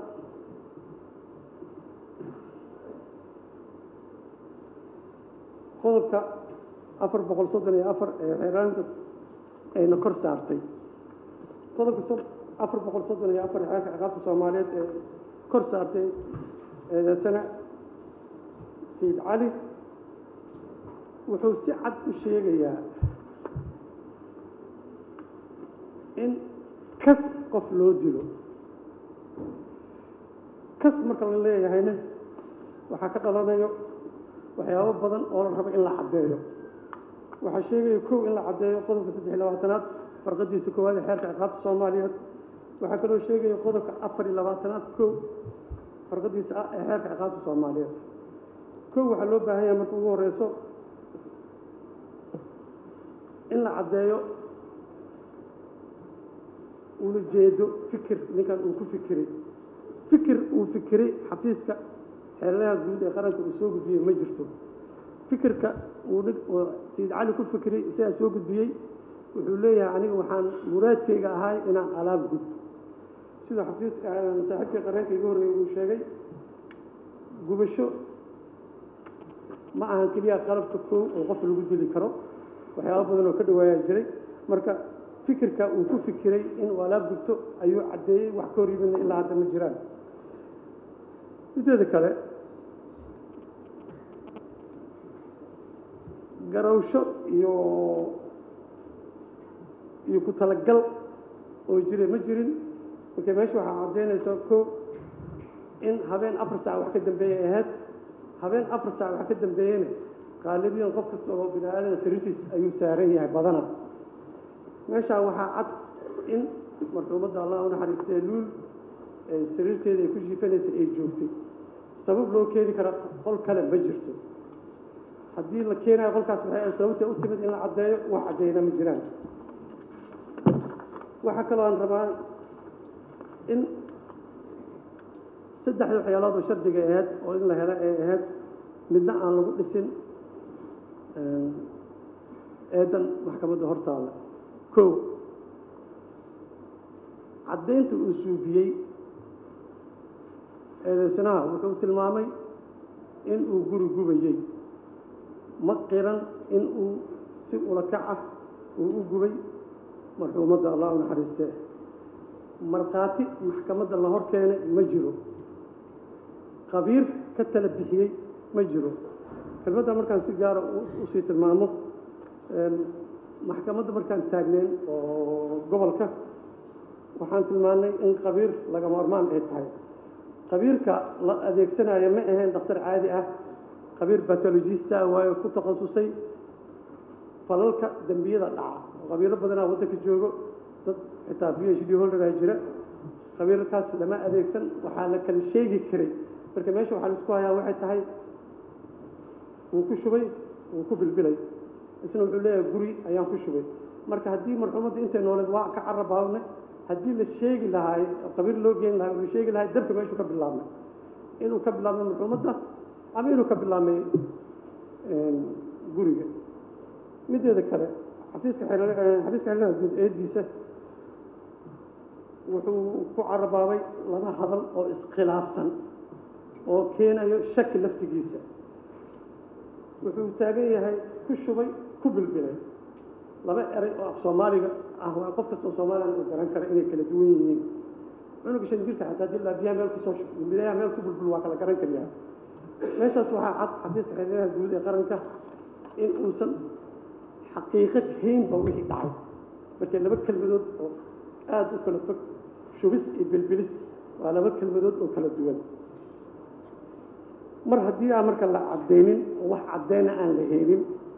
qodobka afar boqol soddon iyo afar ee xeeraalinta ayna kor saartay qodobka afar boqol soddon iyo afar ee xeerka ciqaabta soomaaliyeed ee kor saartay eedeysana sayid cali wuxuu si cad u sheegayaa in kas qof loo dilo kas marka la leeyahayna waxaa ka dhalanayo waxyaabo badan oo la rabo in la caddeeyo waxaa sheegaya kow in la caddeeyo qodobka saddex iyo labaatanaad farqadiisa koowaad ee xeerka ciqaabta soomaaliyeed waxaa kaloo sheegaya qodobka afar iyo labaatanaad kow farqadiisa ah ee xeerka ciqaabta soomaaliyeed kow waxaa loo baahan yahay marka ugu horeyso in la caddeeyo ula jeedo fikir ninkan uu ku fikiray fikir uu fikiray xafiiska xeeladaha guud ee qaranka uu soo gudbiyey ma jirto fikirka uu sayid cali ku fikiray isagaa soo gudbiyey wuxuu leeyahay aniga waxaan muraadkayga ahay inaan alaab gudbo sida xafiis saaxiibkii qareenka igu horreeyey uu sheegay gubasho ma ahan keliya qalabka koow oo qof lagu dili karo waxyaaba badan oo ka dhawaayaa jiray marka fikirka uu ku fikiray inuu alaab gubto ayuu caddeeyey wax ka hor yimidna ilaa hadda ma jiraan mideeda kale garawsho iyo iyo ku talagal oo jira ma jirin marka meesha waxaa caddaynaysa ko in habeen afar saac wax ka dambeeyay ahayd habeen afar saac wax ka dambeeyeyna qaalibiyan qof kasta oo bini aadana sariirtiis ayuu saaran yahay badana meeshaa waxaa cad in marxuumadda allah u naxariistee luul sariirteeda ay ku jiifanaysa ay joogtay sabab loo keeni kara qol kale ma jirto haddii la keenayo qolkaas waxay ahayd sababta u timid in la caddeeyo wax caddeyna ma jiraan waxaa kaloo aan rabaa in saddexda waxyaalood oo shardiga ahayd oo in la helo ay ahayd midna aan lagu dhisin eedan maxkamadda hortaalla kow caddaynta uu suubiyey eedeysanaha wuxuu tilmaamay in uu guri gubayey ma qiran in uu si ulakac ah uu u gubay marxuumadda allah u naxariistee markhaati maxkamadda la hor keenay ma jiro qabiir ka tala bixiyey ma jiro kelmadda markaan si gaara usii tilmaamo maxkamadda markaan taagneyn oo gobolka waxaan tilmaannay in qabiir lagama hormaan ay tahay qabiirka la adeegsanayo ma ahayn dhakhtar caadi ah qabiir batologista waayo ku takhasusay falalka dembiyada dhaca oo qabiilo badanaa waddanka joogo dad xitaa b h d holderaa jira qabiirkaas lama adeegsan waxaa la kala sheegi karay marka meesha waxaa laisku hayaa waxay tahay wuu ku shubay wuu ku bilbilay isna wuxuu leeyahay guri ayaan ku shubay marka haddii marxuumadda intay nooleed waa ka carabaabne haddii la sheegi lahaay qabiir loo geyn lahay wuxuu sheegi lahay dabka meeshuu ka bilaabmay inuu ka bilaabmay marxuumadda ama inuu ka bilaabmay guriga mideeda kale xafiiska xafiiska xeeladaha guud eediisa wuxuu ku carabaabay laba hadal oo iskhilaafsan oo keenayo shaki laftigiisa wuxuu taagan yahay ku shubay ku bilbilay laba eray oo af soomaaliga ah waa qof kasta oo soomaaliyan uu garan kara inay kala duwan yihiin cunuga shan jirka xataa haddii laabiyaha meel kusoo shub bilbilayaha meel ku bulbul waa kala garan kariyaa meeshaas waxaa cad xafiiska xeeladaha guud ee qaranka in uusan xaqiiqo haynba wixii dhacay markay laba kelmadood oo aada u kala fog shubis iyo bilbilis waa laba kelmadood oo kala duwan mar haddii aan marka la caddaynin oo wax caddayna aan la helin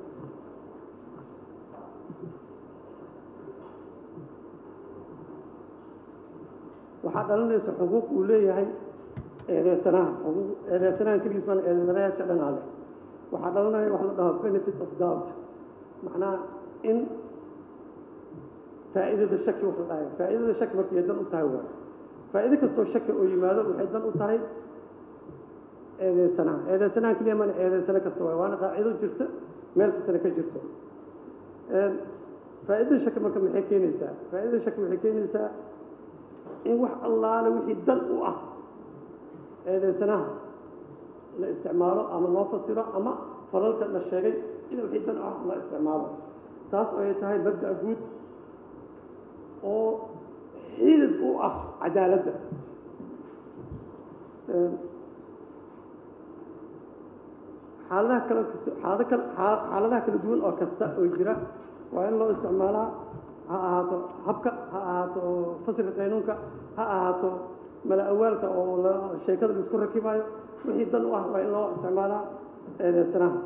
waxaa dhalanaysa xuquuq uu leeyahay eedeysanaha xuquuq eedeysanahan keligiis baan eedeysanayaasha dhanaa leh waxaa dhalanaya wax la dhaho benefit of doubt macnaha in faa'iidada shaki wax la dhahayo faa'iidada shaki markay dan u tahay waay faa'iido kastoo shaki oo yimaado waxay dan u tahay eedeysanaha eedeysanaha keliya mana eedeysana kasta waay waana qaacido jirta meel kastana ka jirto faa'iidada shaki marka maxay keenaysaa faa'iidada shaki waxay keenaysaa in wax allaale wixii dan u ah eedeysanaha la isticmaalo ama loo fasiro ama falalka la sheegay in wixii dan u ah la isticmaalo taas oo ay tahay mabda'a guud oo xidid u ah cadaaladda xaaladaha kale kasta xaalado kale xaaladaha kala duwan oo kasta oo jira waa in loo isticmaalaa ha ahaato habka ha ahaato fasilka qaynuunka ha ahaato mala awaalka oo la sheekada la isku rakibaayo wixii dan u ah waa in loo isticmaalaa eedeysanaha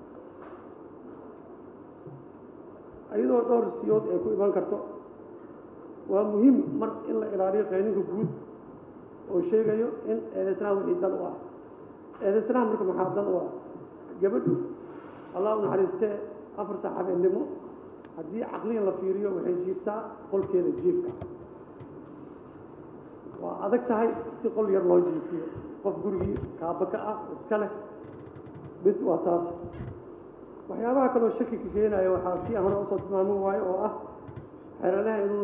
iyadoo dhowr siyood ay ku iman karto waa muhiim mar in la ilaaliyo qaynuunka guud oo sheegayo in eedeysanaha wixii dan u ah eedeysanaha marka maxaa dan u ah gabadhu allah u naxariistee afar saac habeennimo haddii caqligan la fiiriyo waxay jiiftaa qolkeeda jiifka waa adag tahay si qol yar loo jiifiyo qof gurigii kaaba ka ah iska leh mid waa taas waxyaabaha kaloo shaki ka keenaya waxaa si hore usoo tilmaami waayo oo ah xeeladaha inuu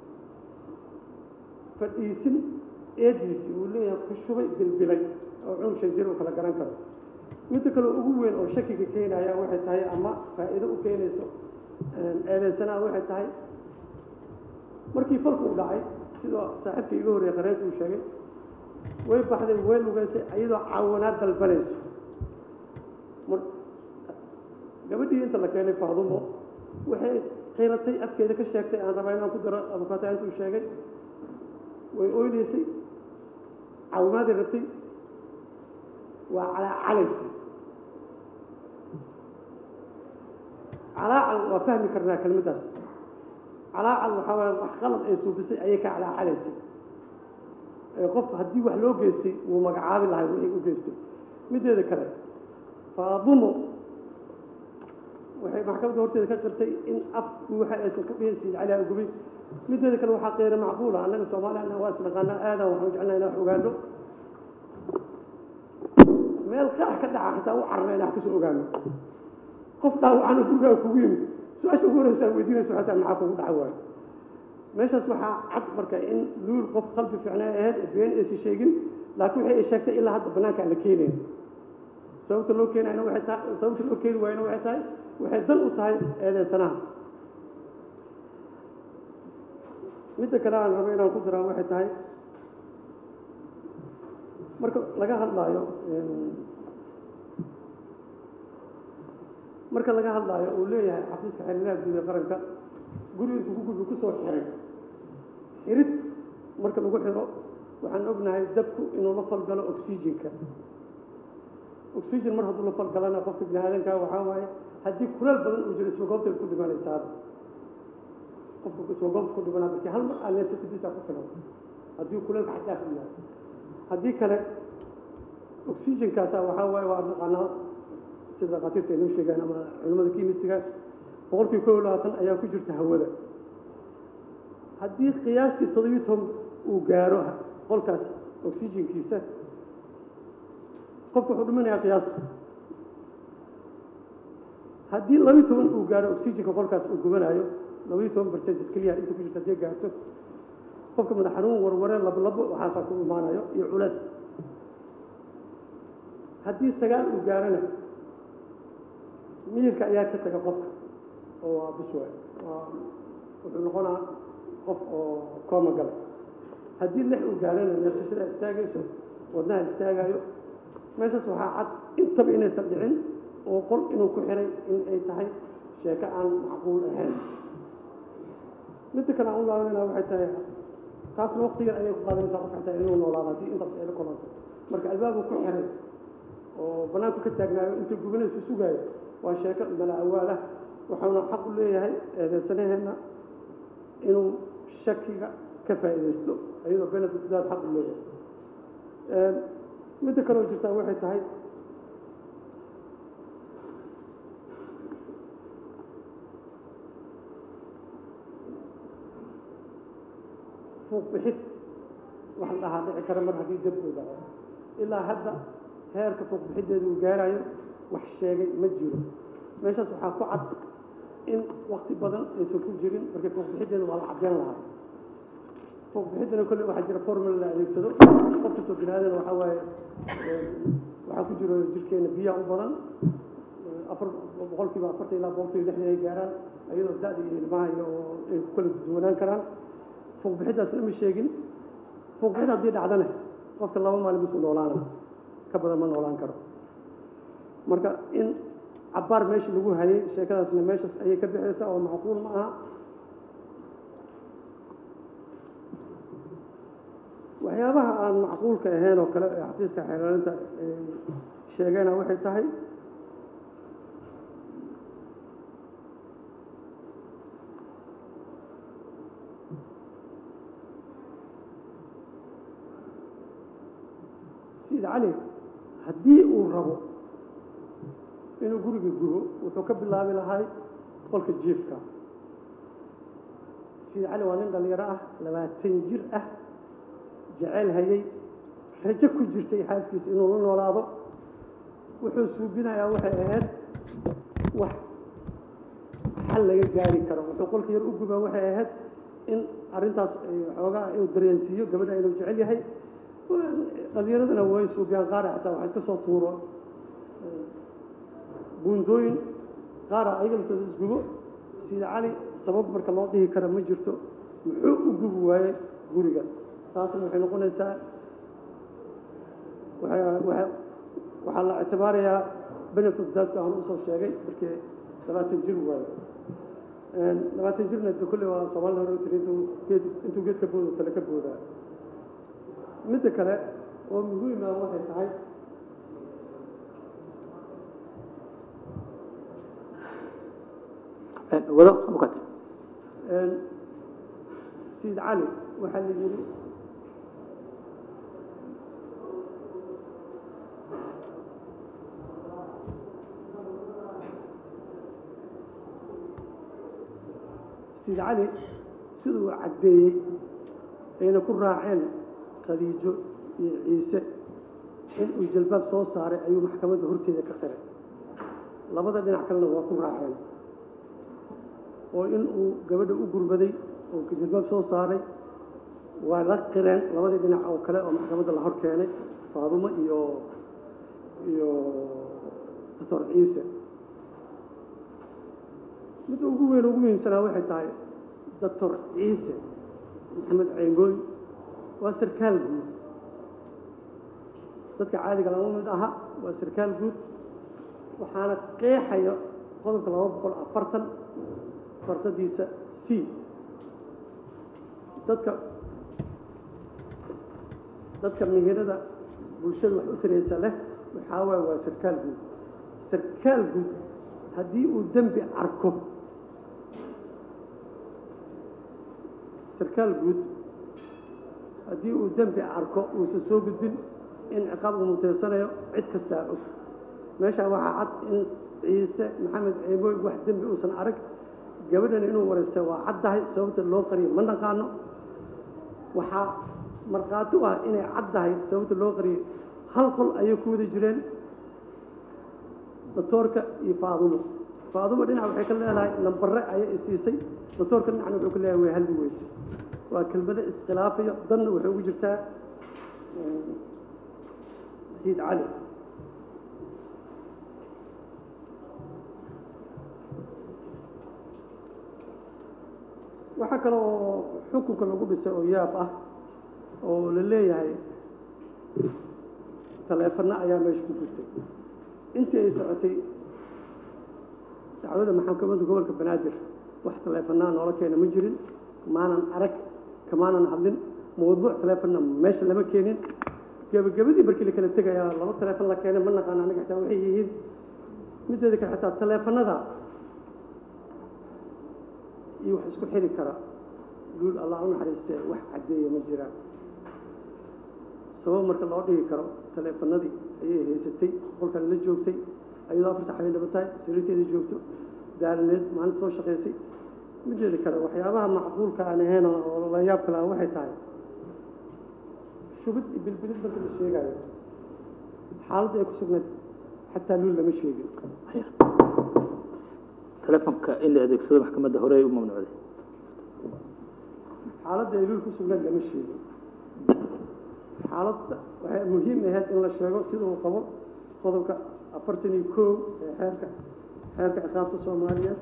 fadhiisin eediisii uu leeyahay ku shubay bilbilay oo cunug shan jir uu kala garan karo midda kale ugu weyn oo shakiga keenaya waxay tahay ama faa'iido u keenayso eedeysanaha waxay tahay markii falku u dhacay sidoo saaxiibka iga horreeye qareenka uu sheegay way baxday way lugaysay iyadoo caawanaad dalbanayso mar gabadhii inta la keenay faadumo waxay qiratay afkeeda ka sheegtay aan rabaa inaan ku daro abukaata intuu sheegay way oynaysay caawimaaday rabtay waa calaacalaysay calaacal waa fahmi karnaa kelmaddaas calaacal waxaa waaya wax qalad ay suubisay ayay ka calaacalaysay qof haddii wax loo geystay wuu magacaabi lahay wixii u geystay mideeda kale faadumo waxay maxkamadda horteeda ka qirtay in afku waxa aysan ku dhihin siid cali agubay mideeda kale waxaa qeyra macquula annaga soomaaliyana waa isnaqaanaa aadan waxaan jeclaa inaan wax ogaano meel qarax ka dhaca xitaa u carna inaan kasoo ogaano qof dhaawacana gurigaaga kugu yimid su-aasha ugu horeysa weydiinaysa xataa maxaa kugu dhaca waayo meeshaas waxaa cad marka in luul qof qalbi fiicnaa ahayd ee been aysan sheegin laakiin waxay ay sheegtay ilaa hadda bannaanka aan la keenayn sababta loo keenayna waxay tahay sababta loo keeni waayna waxay tahay waxay dan u tahay eedeysanaha midda kale aan rabo inaan ku daraa waxay tahay marka laga hadlaayo marka laga hadlaayo uu leeyahay xafiiska xiriiraha guud ee qaranka guri intuu ku gudbi kusoo xiray xirid marka lagu xiro waxaan ognahay dabku inuu la falgalo oxygenka oxygen mar hadduu la falgalana qofka bini aadanka waxaa waaye haddii kuleel badan uu jiro isma goobta ku dhimanaysaa qofka isma goobta ku dhimanaa markii hal mar aa neefsata bisa ku filan haddii kuleelka xadaaf u yahay haddii kale oxygenkaasa waxaa waaye waa naqaanaa sida dhakhaatiirta ay noo sheegaan ama culimmada kimisiga boqolkii kow iyo labaatan ayaa ku jirta hawada haddii qiyaastii toddobiyo toban uu gaaro qolkaas oxygenkiisa qofka wuxuu dhimanayaa qiyaasta haddii labiyo toban uu gaaro oxygenka qolkaas uu gubanayo labiyo toban percentage keliya inta ku jirta haddii gaarto qofka madax xanuun warware lablabo waxaasaa ku imaanayo iyo culeys haddii sagaal uu gaarana miyirka ayaa ka taga qofka oo waa biswaay waa wuxuu noqonaa qof oo kooma gala haddii lix uu gaarana neefsashada istaagayso wadnaha istaagayo meeshaas waxaa cad intaba inaysan dhicin oo qol inuu ku xiray in ay tahay sheeko aan macquul ahayn midda kale aan u laabanayna waxay tahay taasna waqtigan ayay ku qaadanaysaa qofka xitaa inuu noolaado haddii intaas ay la kulanto marka albaabku ku xiray oo bannaanku ka taagnaayo inta gubanaysu sugaayo waa sheeko mala awaal ah waxauna xaq u leeyahay eedeysanaheenna inuu shakiga ka faa'iidaysto iyadoo benefit daad xaq u leeyahay midda kaloo jirtaa waxay tahay fuuq bixid wax la dhahaa dhici kara mar haddii dab uu dhaco ilaa hadda heerka fuuq bixiddeeda uu gaarayo wax sheegay ma jiro meeshaas waxaa ku cad in wakti badan aysan ku jirin marka fuuq bixiddeeda waa la caddeyn lahaa fuuq bixiddana kolle waxaa jira formula la adeegsado qof kastoo bini aadan waxaa waaye waxaa ku jiro jirkeena biyaha u badan afar boqolkiiba afartan ilaa boqolkiiba lixdan ay gaaraan iyadoo da-da iyo ilmaha iyo ay ku kala duwanaan karaan fuuq bixiddaasna ma sheegin fuuq bixid haddii dhacdana qofka laba maalin bis u noolaana ka badan ma noolaan karo marka in cabbaar meesha lagu hayay sheekadaasna meeshaas ayay ka bixaysaa oo macquul ma aha waxyaabaha aan macquulka ahayn oo kale ee xafiiska xeelaalinta ay sheegeena waxay tahay sayid cali haddii uu rabo inuu guriga gubo wuxuu ka bilaabi lahay qolka jiifka sayid cali waa nin dhallinyaro ah labaatan jir ah jeceyl hayay rajo ku jirtay xaaskiisa inuu la noolaado wuxuu suubinayaa waxay ahayd wax xal laga gaari karo wuxuu qolka yar u gubaa waxay ahayd in arrintaas xoogaa inuu dareensiiyo gabadha inuu jecel yahay dhalinyaradana way suubiyaan qaara xataa wax iska soo tuuro buundooyin qaara ayaga laftooda isgubo sida cali sabab marka loo dhihi kara ma jirto muxuu u gubi waaye guriga taasna waxay noqonaysaa waxaa la ictibaarayaa benefit daadka aan usoo sheegay markii labaatan jir waayo labaatan jirna de kolle waa soomaalida hore u tiri intuu geed intuu geed ka boodo tale ka boodaa midda kale oo muhiima waxay tahay wado abukate sayid cali waxaa la yidhi sayid cali siduu caddeeyey ayna ku raaceen khadiijo iyo ciise in uu jalbaab soo saaray ayuu maxkamadda horteeda ka qiray labada dhinac kalena waa ku raaceen oo in uu gabadha u gurmaday oo jilbaab soo saaray waa la qireen labadii dhinac oo kale oo maxkamadda la hor keenay faadumo iyo iyo doctor ciise midda ugu weyn ugu muhiimsanaa waxay tahay doctor ciise maxamed ceengooy waa sarkaal guud dadka caadiga lama mid aha waa sarkaal guud waxaana qeexaya qodobka laba boqol afartan farqadiisa c dadka dadka mihirada bulshada wax u taraysa leh waxaa waaya waa sarkaal guud sarkaal guud haddii uu dembi arko sarkaal guud haddii uu dembi arko uusan soo gudbin in ciqaab uu muteysanayo cid kastaa og meeshaa waxaa cad in ciise maxamed ceebooy wax dembi uusan arag gabadhan inuu wareystay waa caddahay sababta loo qariyo ma naqaano waxaa markhaati u ah inay caddahay sababta loo qariyo hal qol ayay ku wada jireen doctoorka iyo faadumo faadumo dhinac waxay ka leedahay nambare ayay isiisay doctoorka dhinacna wuxuu ka leeyahay way halli weyse waa kelmado iskhilaafaya danna waxay ugu jirtaa sayid cali waxaa kale oo xukunka lagu dhisay oo yaab ah oo la leeyahay taleefanno ayaa meesha ku gurtay intii ay socotay dacwada maxkamadda gobolka banaadir wax taleefannaa noola keena ma jirin maanan arag kamaanan hadlin mawduuc taleefonna meesha lama keenin gebagabadii markii la kala tegayaa laba taleefon la keenay ma naqaan aniga xitaa waxay yihiin mideeda kale xitaa taleefannada iyo wax isku xiri kara luul allah u naxariistee wax caddeeya ma jiraan sabab marka loo dhigi karo taleefannadii ayay haysatay qolkan la joogtay ayadoo afar sax ay dhaba tahay sariirteeda joogto daalaneed maalinta soo shaqaysay mideeda kale waxyaabaha macquulka aan ahayn oo la yaab kale ah waxay tahay shubid iyo bilbilid marka la sheegayo xaaladda ay ku sugnayd xataa luul lama sheegin telefonka in la adeegsado maxkamadda hore ay u mamnuucday xaaladda ay luul ku sugnayd lama sheegin xaaladda waxay muhiim ahayd in la sheego sida uu qabo qodobka afartan iyo kow ee xeerka xeerka ciqaabta soomaaliyeed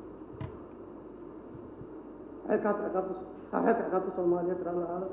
xeerka hadda ciqaabta ha xeerka ciqaabta soomaaliyeed raalli ahaada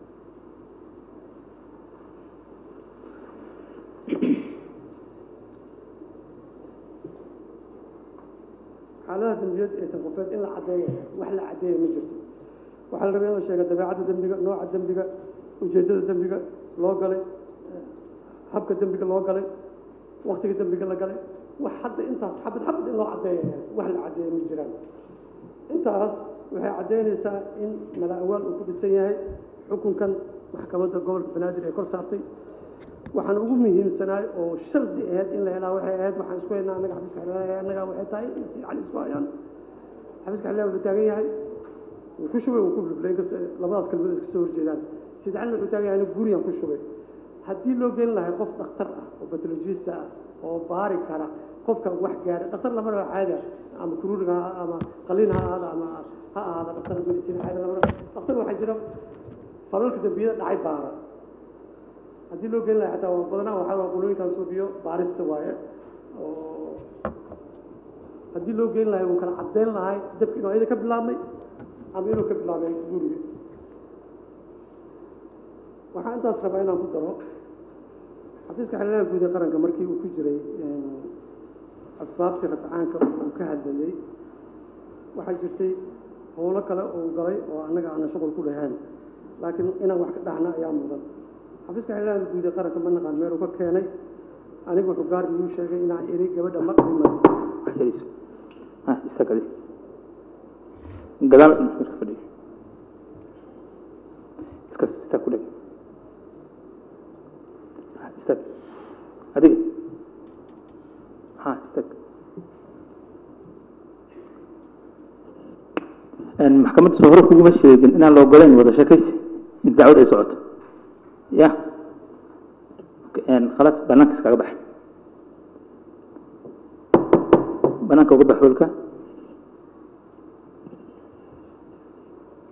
xaaladaha dembiyeed ee tanqofeed in la caddeeyo wax la caddeeya ma jirto waxaa la rabay in la sheega dabeecadda dembiga nooca dembiga ujeeddada dembiga loo galay habka dembiga loo galay waktiga dembiga la galay wax hadda intaas xabad xabad in loo caddeeya wax la caddeeya ma jiraan intaas waxay caddeynaysaa in mala awaal uu ku dhisan yahay xukunkan maxkamadda gobolka banaadir ee kor saartay waxaan ugu muhiimsanaay oo shardi ahayd in la helaa waxay ahayd waxaan isku haynaa annaga xafiiska xildhibaan annaga waxay tahay in si cali isku hayaan xafiiska xildhibaan wuxuu taagan yahay wuu ku shubay wuu ku blblay inkasta labadaas kalmadood iska soo horjeedaan sida calina wuxuu taagan yahay aniga guriyaan ku shubay haddii loo gelin lahay qof dhakhtar ah oo batologista ah oo baari kara qofka wax gaara dhakhtar lama raba caadi ah ama kuruuriga ha ama qaliin ha ahaada ama ha ahaada dhakhtar medicine caadi lama raba dhakhtar waxaa jira falalka dambiyada dhacay baara haddii loo gelin lahay xataa waa badanaa waxaa waa qulooyinkan suufiyo baarista waaye oo haddii loo gelin lahay wuu kala caddeyn lahay dabki inuu ayada ka bilaabmay ama inuu ka bilaabay guriga waxaa intaas rabaa inaan ku daro xafiiska xildhibaanka guud ee qaranka markii uu ku jiray asbaabtii rafcaanka uu ka hadlayey waxaa jirtay howlo kale uu galay oo annaga aanan shuqul ku lahayn laakiin inaan wax ka dhahna ayaa mudan xafiiska xildhibaanka guud ee qaranka ma naqaan meel uu ka keenay anigu wuxuu gaar igu sheegay inaan iri gabadha ma dhiman wax yariso ha istaag adi gadaal marka fadhiyo iskas istaag ku dheg ha istaag adiga ha istaag maxkamadda soo hore kuguma sheegin inaan la ogolayn wada sheekaysi in dacwad ay socoto ya khalaas banaanka iskaga bax banaanka uga bax hoolka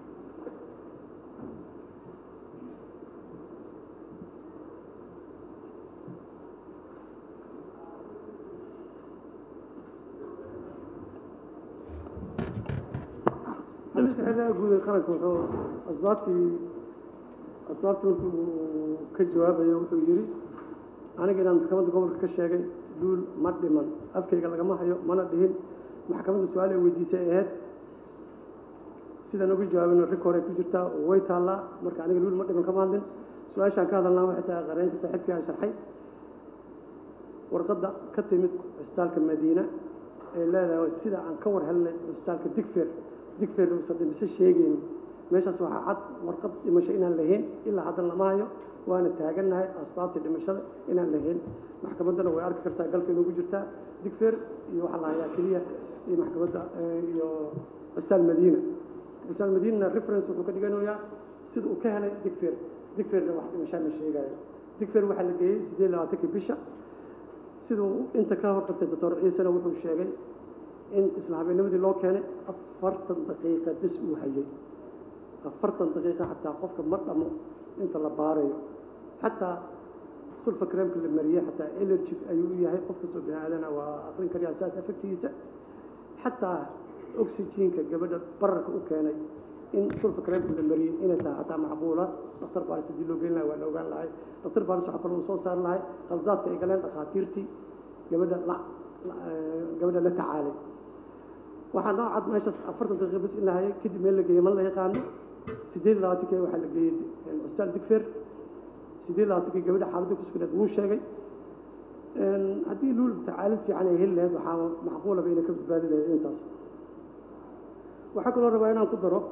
xafiiska xeerlaha guud ee qaranka wuxuu asbaabtii asbaabtii markii uu ka jawaabayo wuxuu yidhi aniga inaan maxkamadda gobolka ka sheegay duul ma dhiman afkayga lagama hayo mana dhihin maxkamadda su-aal ay weydiisay ay ahayd sidaan uga jawaabino rik hore ku jirtaa oo way taallaa marka aniga duul ma dhiman kama hadlin su-aashaan ka hadalnaa waxay tahay qareenka saaxiibkii aan sharxay warqadda ka timid cisbitaalka madiina ay leedahay sida aan ka war helnay cisbitaalka digfer digfer uusan dhimise sheegaynin meeshaas waxaa cad warqad dhimasho inaan lahayn ilaa haddan lama hayo waana taagannahay asbaabtii dhimashada inaan lahayn maxkamaddana way arki kartaa galka inugu jirtaa digfer iyo waxaa la hayaa keliya iyo maxkamadda iyo cisbitaal madiina cisbitaal madiinana reference wuxuu ka dhiganayaa sida uu ka helay digfer digferna wax dhimashaa ma sheegayo digfer waxaa la geeyey siddeed labaatankii bisha siduu inta ka hortagtay doctor ciisena wuxuu sheegay in isla habeennimadii loo keenay afartan daqiiqa bis uu hayay afartan daqiiqa xataa qofka ma dhamo inta la baarayo xataa sulfa creamka la mariyey xataa allergic ayuu u yahay qof kastoo bini aadana waa akrin kariyaa saas afagtigiisa xataa oxygenka gabadha bararka u keenay in sulfa creamka la mariyey inay tahay xataa macquula dhakhtar baaris haddii loo geyn lahay waa la ogaan lahay dhakhtar baaris waxaa kaloo soo saari lahay qaldaadka ay galeen dhakhaatiirtii gabadha la gabadha la tacaalay waxaa noo cad meeshaas afartan daqiiqa bis in la hayay kadib meel la geeyey ma la yaqaano siddeed labaatankii waxaa la geeyey cisbitaal digfer siddeed labaatankii gabadha xaaladda kusugneed wuu sheegay haddii luul tacaalid fiican ay heli lahayd waxaa macquulaba inay ka badbaadi lahayd intaas waxaa kaloo rabaa inaan ku daro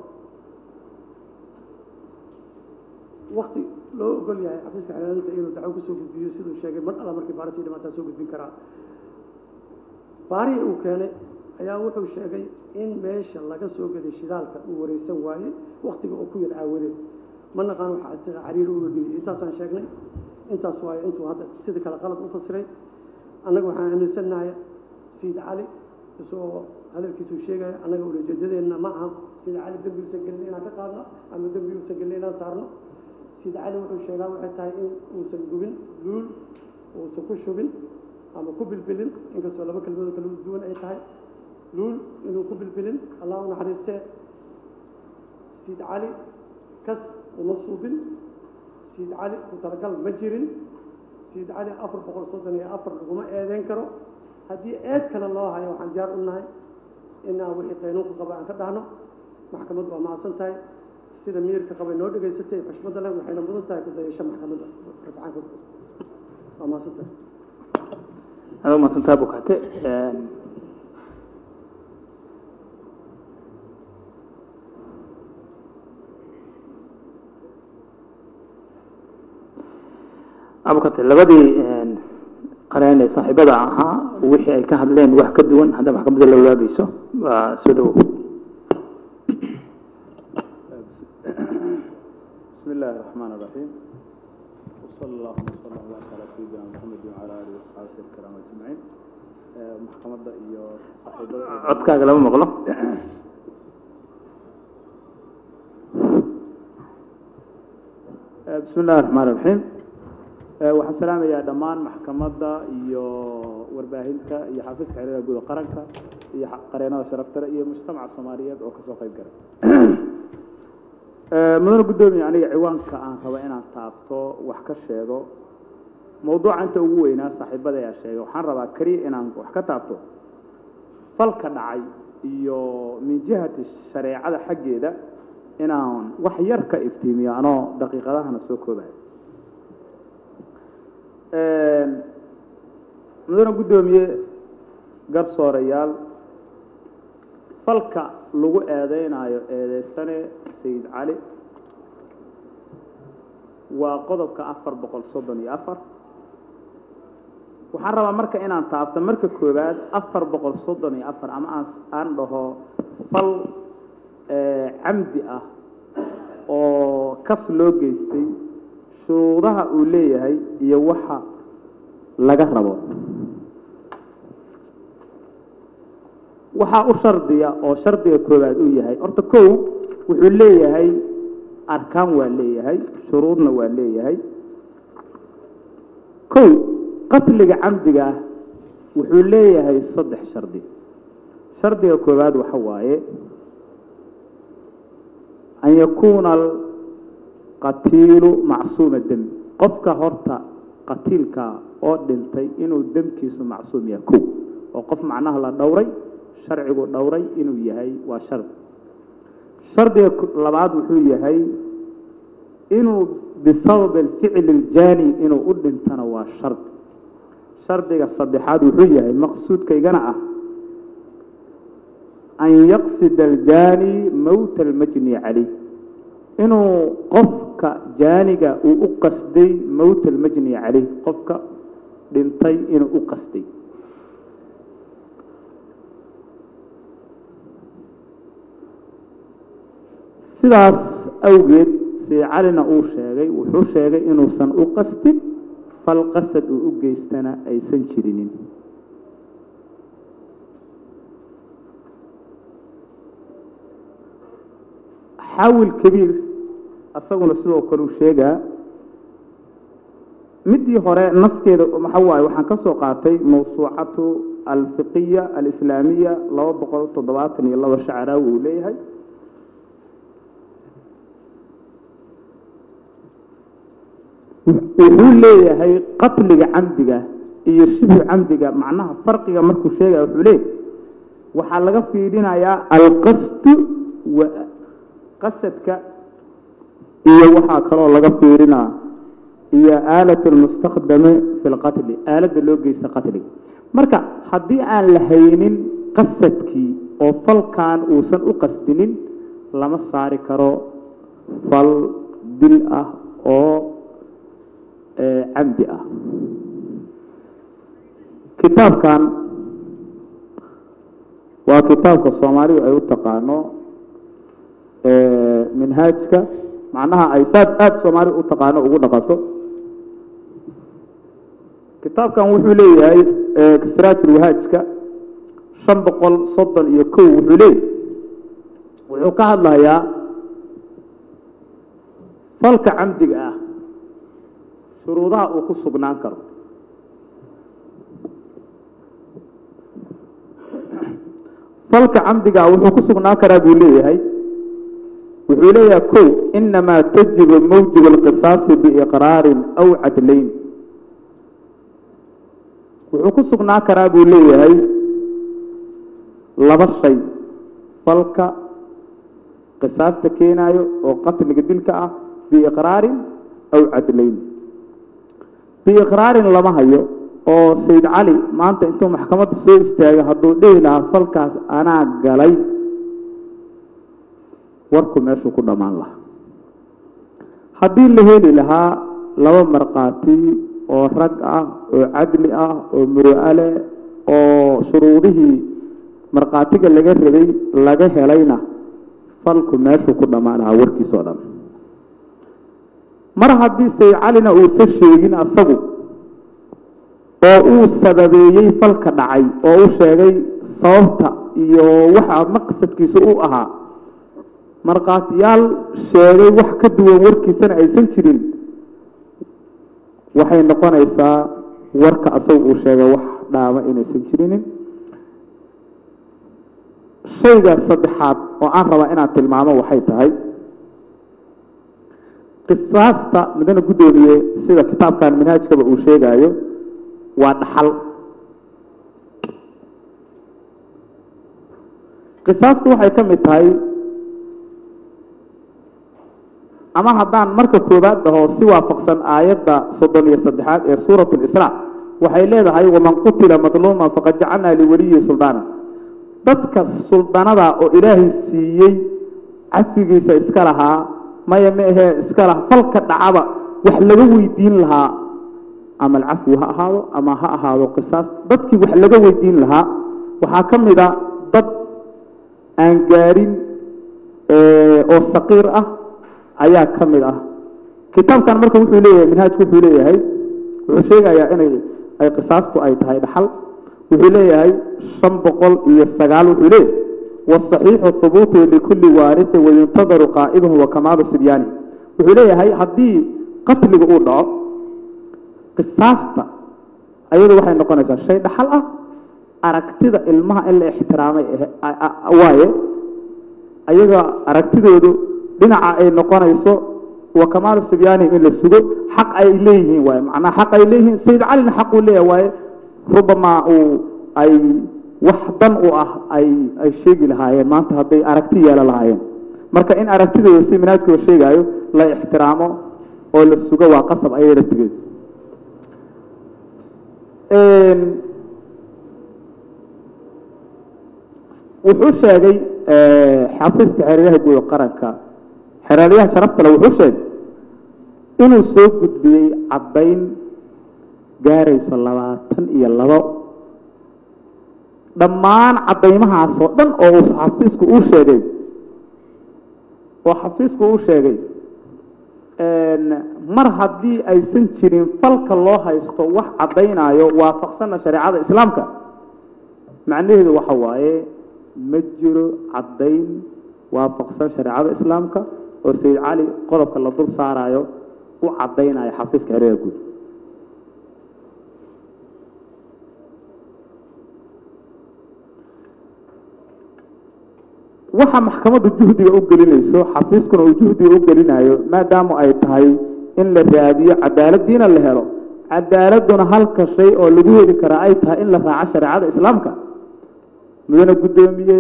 wakti loo ogol yahay xafiiska xilaalinta inuu dacwo kusoo gudbiyo siduu sheegay mar alla markii baarisii dhimaataa soo gudbin karaa baarihii uu keenay ayaa wuxuu sheegay in meesha laga soo gaday shidaalka uu wareysan waayey waktiga uu ku yar aawadeed ma naqaan waxa cariir uga geliyay intaasaan sheegnay intaas waayo intuu hadda sida kale qalad u fasiray annaga waxaan aaminsannahay sayid cali isagoo hadalkiisa uu sheegaya annaga ulajeedadeenna ma aha sayid cali dembi uusan gelin inaan ka qaadno ama dembi uusan gelin inaan saarno sayid cali wuxuu sheegaa waxay tahay in uusan gubin luul uusan ku shubin ama ku bilbilin inkastoo laba kelmadoo kala duwan ay tahay luul inuu ku bilbilin allah u naxariistee sayid cali kas uma suubin sayid cali ku talagal ma jirin sayid cali afar boqol soddon iyo afar laguma eedeyn karo haddii eed kale loo hayo waxaan diyaar u nahay inaan wixii qaynuunka qaba aan ka dhahno maxkamaddu waa mahadsan tahay sida miirka qabay noo dhegaysatay xushmadda leh waxayna mudan tahay ku dayasho maxkamadda rafcaanka waa mahadsan tahay aad umaadsantaa bukate abukate labadii qareen ee saaxiibada ahaa wixii ay ka hadleen wax ka duwan hadda maxkamadda la wadaagayso waa soo dhowow بسم الله الرحمن الرحيم وصلى الله وسلم وبارك على سيدنا محمد وعلى اله وصحبه الكرام اجمعين محكمة iyo saaxiibada codkaaga lama maqlo بسم الله الرحمن الرحيم waxaan salaamayaa dhammaan maxkamadda iyo warbaahinta iyo xafiiska xiriirka guud ee qaranka iyo qareenada sharaftale iyo mujtamaca soomaaliyeed oo kasoo qayb galay mudane guddoomiye aniga ciwaanka aan rabo inaan taabto wax ka sheego mawduuca inta ugu weynaa saaxiibada ayaa sheegay waxaan rabaa keliya inaan wax ka taabto falka dhacay iyo min jihati shareecada xaggeeda inaan wax yar ka iftiimiyo anoo daqiiqadahana soo koobayo mudane guddoomiye garsoorayaal falka lagu eedeynayo eedeysane sayid cali waa qodobka afar boqol soddon iyo afar waxaan rabaa marka inaan taabto marka koowaad afar boqol soddon iyo afar ama aan aan dhaho fal camdi ah oo kas loo geystay shuruudaha uu leeyahay iyo waxa laga rabo waxaa u shardiya oo shardiga koowaad uu yahay horta kow wuxuu leeyahay arkaan waa leeyahay shuruudna waa leeyahay kow qatliga camdiga ah wuxuu leeyahay saddex shardi shardiga koowaad waxa waaye an yakuuna alqatiilu macsuuma demi qofka horta qatiilka oo dhintay inuu demkiisu macsuum yahay kow oo qof macnaha la dhowray sharcigu dhowray inuu yahay waa shardi shardiga labaad wuxuu yahay inuu bisabab alficli aljaani inuu u dhintana waa shardi shardiga saddexaad wuxuu yahay maqsuudkaygana ah an yaqsida aljaani mowta almajni calayh inuu qofka jaaniga uu u qasday mowta almajni calayh qofka dhintay inuu u qasday sidaas awgeed sii calina uu sheegay wuxuu sheegay inuusan u qastin fal qasad uu u geystana aysan jirinin xawil kabiir asaguna sidoo kale uu sheegaa midii hore naskeeda waxa waaye waxaan ka soo qaatay mawsuucatu alfiqiya alislaamiya laba boqol toddobaatan iyo laba shacaraawi uu leeyahay wuxuu leeyahay qatliga camdiga iyo shibhu camdiga macnaha farqiga markuu sheegaya wuxuu leeyahay waxaa laga fiirinayaa alqasdu wa qasadka iyo waxaa kaloo laga fiirinaa iyo aalat lmustakdame fi lqatli aaladda loo geysta qatliga marka haddii aan la haynin qasadkii oo falkan uusan u qasdinin lama saari karo fal dil ah oo camdi ah kitaabkan waa kitaabka soomaalidu ay u taqaano minhaajka macnaha ay saad aada soomaalidu u taqaano ugu dhaqanto kitaabkan wuxuu leeyahay kisraajulwahaajka shan boqol soddon iyo kow wuxuu leeyahay wuxuu ka hadlayaa falka camdiga ah shuruudaha uu ku sugnaan karo falka camdiga wuxuu ku sugnaan karaa buu leeyahay wuxuu leeyahay kow inamaa tajibu mawjib alqisaasi biiqraarin aw cadlayn wuxuu ku sugnaan karaa buu leeyahay laba shay falka qisaasta keenaayo oo qatliga dilka ah biiqraarin aw cadlayn biiqraarin lama hayo oo sayd cali maanta intuu maxkamadda soo istaagay hadduu dhihi lahaa falkaas anaa galay warku meeshuu ku dhammaan lahaa haddii la heli lahaa laba markhaati oo rag ah oo cadli ah oo muru'ale oo shuruudihii markhaatiga laga rabay laga helayna falku meeshuu ku dhammaan lahaa warkiisoo dhan mar haddii sayd calina uusa sheegin asagu oo uu sababeeyey falka dhacay oo u sheegay sababta iyo waxa maqsadkiisa u ahaa markhaatiyaal sheegay wax ka duwan warkiisana aysan jirin waxay noqonaysaa warka asaga uu sheegay wax dhaama inaysan jirinin shayga saddexaad oo aan rabaa inaan tilmaamo waxay tahay qisaasta midana guddoomiye sida kitaabkan minhaajkaba uu sheegaayo waa dhaxal qisaastu waxay ka mid tahay ama haddaan marka koowaad dhaho si waafaqsan aayadda soddon iyo saddexaad ee suurat lisraa waxay leedahay waman qutila madluuman faqad jacalnaa liwaliyi suldaana dadka suldanada oo ilaahay siiyey cafigiisa iska lahaa maya ma ahee iska laha falka dhacaba wax laga weydiin lahaa ama alcafwi ha ahaado ama ha ahaado qisaas dadkii wax laga weydiin lahaa waxaa ka mid a dad aan gaarin oo saqiir ah ayaa ka mid ah kitaabkan marka wuxuu leeyahay minhaajku wuxuu leeyahay wuxuu sheegayaa inay ay qisaastu ay tahay dhaxal wuxuu leeyahay shan boqol iyo sagaal wuxuu leeyahay wasaxiixu hubuutu likulli waarithin wayuntadaru qaa'iduhu wa kamaalu sibyaani wuxuu leeyahay haddii qatliga uu dhaco qisaasta ayadu waxay noqonaysaa shay dhaxal ah aragtida ilmaha in la ixtiraamay waaye ayaga aragtidoodu dhinaca ay noqonayso wa kamaalu sibyaani in la sugo xaq ay leeyihiin waaye macnaha xaq ay leeyihiin sayid calina xaq uu leeyahay waaye rubamaa uu ay wax dan u ah ay ay sheegi lahaayeen maanta hadday aragti yeelan lahaayeen marka in aragtidooda si minaadkooda sheegaayo la ixtiraamo oo la sugo waa qasab ayay laftigeeda wuxuu sheegay xafiiska xeeryaha guud qaranka xeeryaha sharaftale wuxuu sheegay inuu soo gudbiyey caddayn gaarayso labaatan iyo labo dhammaan caddaymahaasoo dhan oo uu xafiisku uu sheegay oo xafiisku uu sheegay mar haddii aysan jirin falka loo haysto wax caddaynayo waafaqsanna shareecada islaamka macnaheedu waxa waaye ma jiro caddayn waafaqsan shareecada islaamka oo sayid cali qodobka la dul saarayo u caddaynayo xafiiska xereera guud waxa maxkamaddu juhdiga u gelinayso xafiiskuna uu juhdiga u gelinayo maadaama ay tahay in la raadiyo cadaaladdiina la helo cadaaladduna halka shay oo lagu heli karaa ay tahay in la raaco shareecada islaamka mudane guddoomiye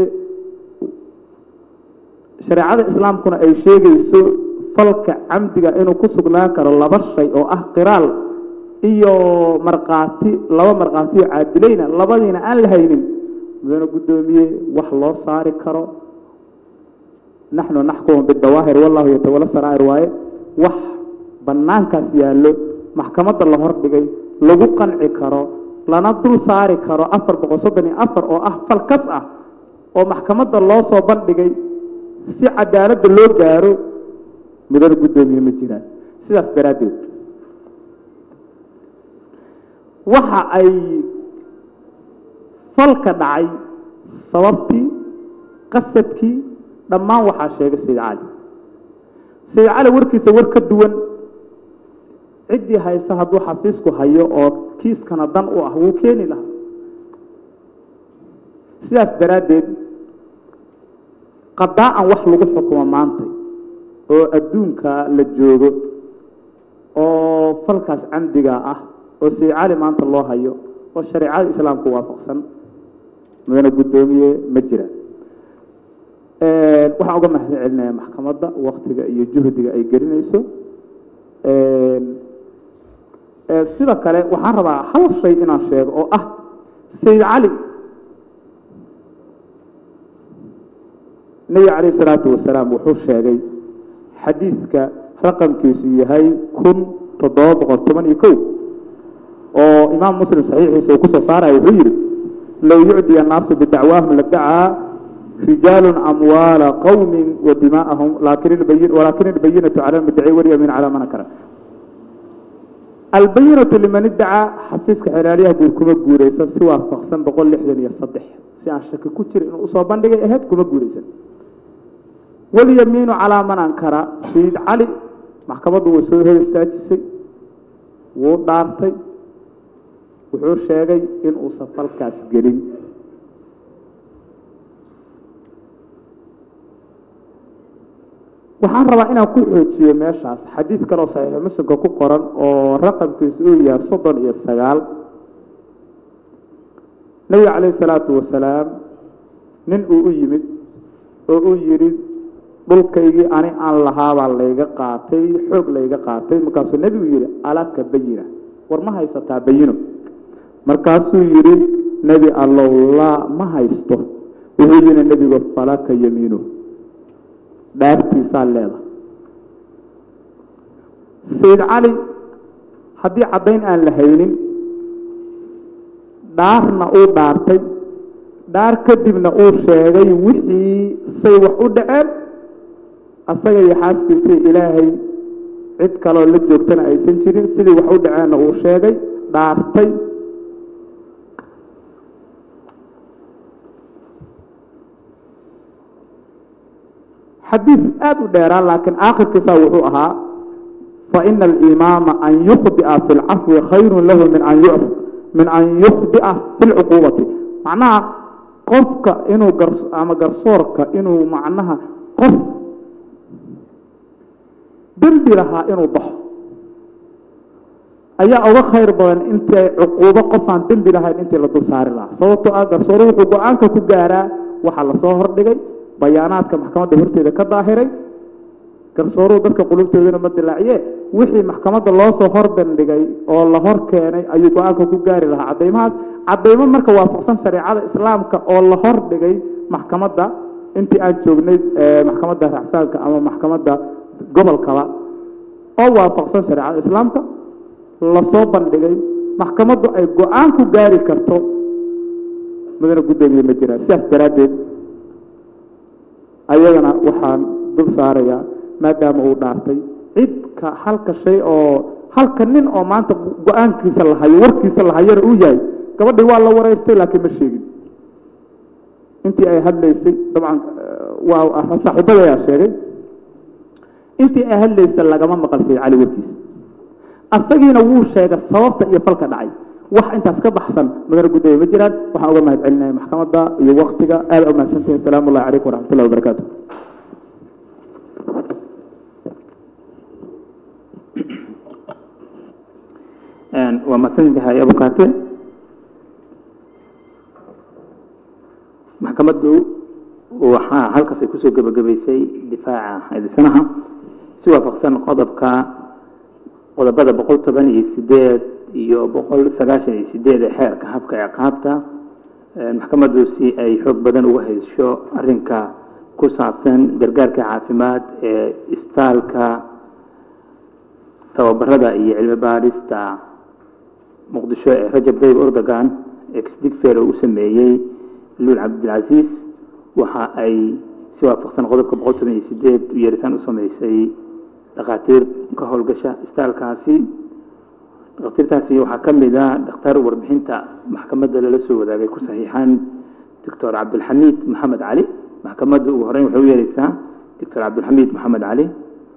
shareecada islaamkuna ay sheegayso falka camdiga inuu ku sugnaan karo laba shay oo ah qiraal iyo markhaati laba markhaati oo caadilayna labadiina aan la haynin mudane guddoomiye wax loo saari karo naxnu naxkumu bidawaahir wallahu yatawala saraa'ir waaye wax bannaankaas yaallo maxkamadda la hordhigay lagu qanci karo lana dul saari karo afar boqol soddon iyo afar oo ah fal kas ah oo maxkamadda loo soo bandhigay si cadaaladda loo gaaro mudane guddoomiye ma jiraan sidaas daraaddeed waxa ay falka dhacay sababtii qasadkii dhammaan waxaa sheegay sayid cali sayid cali warkiisa war ka duwan ciddii haysa hadduu xafiisku hayo oo kiiskana dan u ah wuu keeni lahaa sidaas daraaddeed qadaa-an wax lagu xukumo maantay oo adduunka la joogo oo falkaas camdiga ah oo sayid cali maanta loo hayo oo shareecada islaamku waafaqsan mudane guddoomiye ma jira waxaan uga mahad celinayaa maxkamadda waktiga iyo juhdiga ay gelinayso sida kale waxaan rabaa hal shay inaan sheego oo ah sayid cali nebiga calayh isalaatu wasalaam wuxuu sheegay xadiidka raqamkiisu yahay kun toddoba boqol toban iyo kow oo imaam muslim saxiixiisa uu kusoo saaraya wuxuu yidhi low yucdiya annaasu bidacwaahum ladacaa rijaalu amwaala qowmi wa dimaa'ahum walaakin ilbayinatu cala lmuddaci walyamiin calaa man ankara albayinatu liman iddacaa xafiiska xeraalyaha guud kuma guuraysan si waafaqsan boqol lixdan iyo saddex si aan shaki ku jira inuu usoo bandhigay ahayd kuma guuraysan walyamiinu calaa man ankara sayid cali maxkamaddu way soo hor istaajisay wuu dhaartay wuxuu sheegay inuusan falkaas gelin waxaan rabaa inaan ku xoojiyo meeshaas xadiid kaleoo saxiixu muslimka ku qoran oo raqamkiisu uu yahay soddon iyo sagaal nebiga calayhi salaatu wasalaam nin uu u yimid oo uu yidhi dhulkaygii ani aan lahaabaa layga qaatay xoog layga qaatay markaasuu nebigu yidhi alaka bayina war ma haysataa bayino markaasuu yidhi nebi allow laa ma haysto wuxuu yidhi nebigu falaka yamiinu dhaartiisaa leeda sayid cali haddii caddayn aan la haynin dhaarna uu dhaartay dhaar kadibna uu sheegay wixii say wax u dhaceen asaga iyo xaaskiisii ilaahay cid kaloo la joogtana aysan jirin sidii wax u dhaceenna uu sheegay dhaartay xadiid aada u dheeraa laakiin aakhirkiisa wuxuu ahaa faina alimaama an yukhdia fi lcafwi khayru lahu min an yu min an yukhdia fi lcuquubati macnaha qofka inuu gar ama garsoorka inuu macnaha qof dembi lahaa inuu baxo ayaa uga khayr badan intay cuquubo qofaan dembi lahayn intii la dul saari lahaa sababtoo ah garsoore wuxuu go-aanka ku gaaraa waxaa lasoo hordhigay bayaanaadka maxkamadda horteeda ka daahiray garsooruhu dadka qulubtoodana ma dilaaciye wixii maxkamadda loo soo horbandhigay oo la hor keenay ayuu go-aanka ku gaari lahaa caddaymahaas caddaymo marka waafaqsan shareecada islaamka oo la hordhigay maxkamadda intii aan joognay maxkamadda racsaanka ama maxkamadda gobolkaba oo waafaqsan shareecada islaamka lasoo bandhigay maxkamaddu ay go-aan ku gaari karto mudane guddoomiye ma jiraan sidaas daraaddeed ayagana waxaan dul saarayaa maadaama uu dhaartay cidka halka shay oo halka nin oo maanta go-aankiisa lahayo warkiisa lahayana uu yahay gabadhii waa la wareystay laakiin ma sheegin intii ay hadlaysay dabcan waa saaxiibada ayaa sheegay intii ay hadlaysay lagama maqalsay cali warkiisa asagiina wuu sheegay sababta iyo falka dhacay wax intaas ka baxsan mudane guddoomiye ma jiraan waxaan uga mahad celinaya maxkamadda iyo waktiga aada u mahadsantihin asalaamu ullahi calaykum waraxmatullahi wabarakaatu waa mahadsantahay abukaate maxkamaddu waxaa halkaas ay kusoo gebagabaysay difaaca eedeysanaha si waafaqsan qodobka qodobada boqol toban iyo sideed iyo boqol sagaashan iyo sideed ee xeerka habka ciqaabta maxkamaddu si ay xoog badan uga haysho arinka ku saabsan gargaarka caafimaad ee istaalka tababarada iyo cilmi baadhista muqdisho ee rajab dayb erdogan exdigfer uu sameeyey luul cabdilcasiis waxa ay si waafaqsan qodobka boqol toban iyo sideed yeeritaan u sameysay dhakhaatiir ka howlgasha istaalkaasi dhakhaatiirtaasi waxaa ka mid a dhakhtar warbixinta maxkamadda lala soo wadaagay ku saxiixan doctor cabdilxamiid maxamed cali maxkamadda ugu horeyn waxay u yeereysaa doctor cabdilxamiid maxamed cali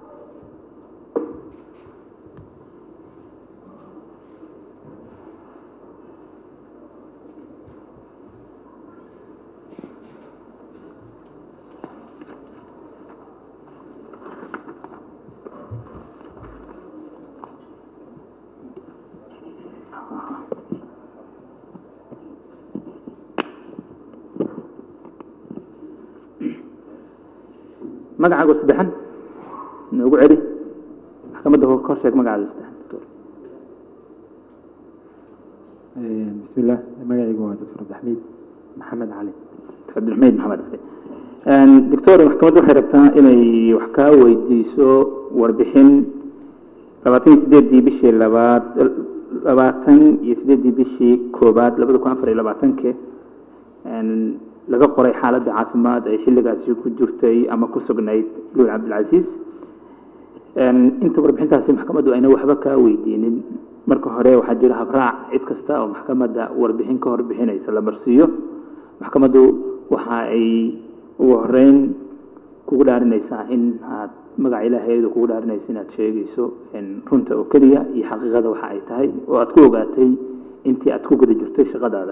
magacaago saddexan noogu celi maxkamadda kor sheeg magacaaga saddexan doctor بسم الله magacaygu waa dr cabdixamiid maxamed cali cabdilxamiid maxamed cali doctor maxkamadda waxay rabtaa inay wax kaa weydiiso warbixin labaatan iyo sideedii bishii labaad labaatan iyo sideedii bishii koobaad labada kun afar iyo labaatanke laga qoray xaaladda caafimaad ay xilligaasi ku jirtay ama ku sugnayd luul cabdilcasiis inta warbixintaasi maxkamaddu ayna waxba kaa weydiinin marka hore waxaa jira habraac cid kasta oo maxkamadda warbixin ka horbixinaysa la marsiiyo maxkamaddu waxa ay ugu horeyn kugu dhaarinaysaa in aad magaca ilaahayeedu kugu dhaarinaysa inaad sheegayso runta oo keliya iyo xaqiiqada waxa ay tahay oo aad ku ogaatay intii aad ku guda jirtay shaqadaada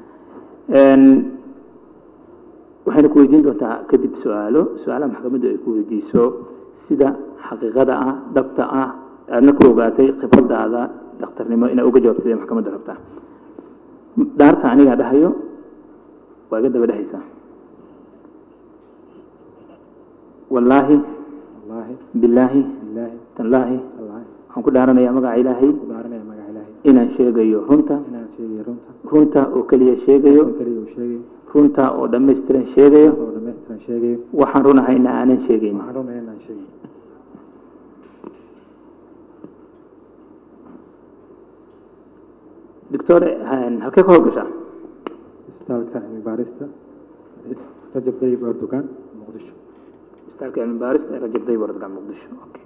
waxayna ku weydiin doontaa kadib su-aalo su-aalaha maxkamaddu ay ku weydiiso sida xaqiiqada ah dhabta ah aadna ku ogaatay khibradaada dhakhtarnimo inaa uga jawaabtay ee maxkamadda rabtaa dhaarta anigaa dhahayo waa iga daba dhehaysaa wallaahi wallaahi bilaahi bilaahi tallaahi wallaahi waxaan ku dhaaranayaa magaca ilaahay ku dhaaranaya magaca ilaahay inaan sheegayo runta inaan sheegayo runta runta oo keliya sheegayo oo keliya uu sheegayo runta oo dhammaystiran sheegayo oo dhammaystiran sheegayo waxaan runahayna aanan sheegayn waxaan runaya inaan sheegayo doctor halkee ka howlgashaa isbitaalka cilmi baarista rajab dayib erdogan muqdisho isbitaalka cilmi baarista ee rajab dayib erdogan muqdisho okay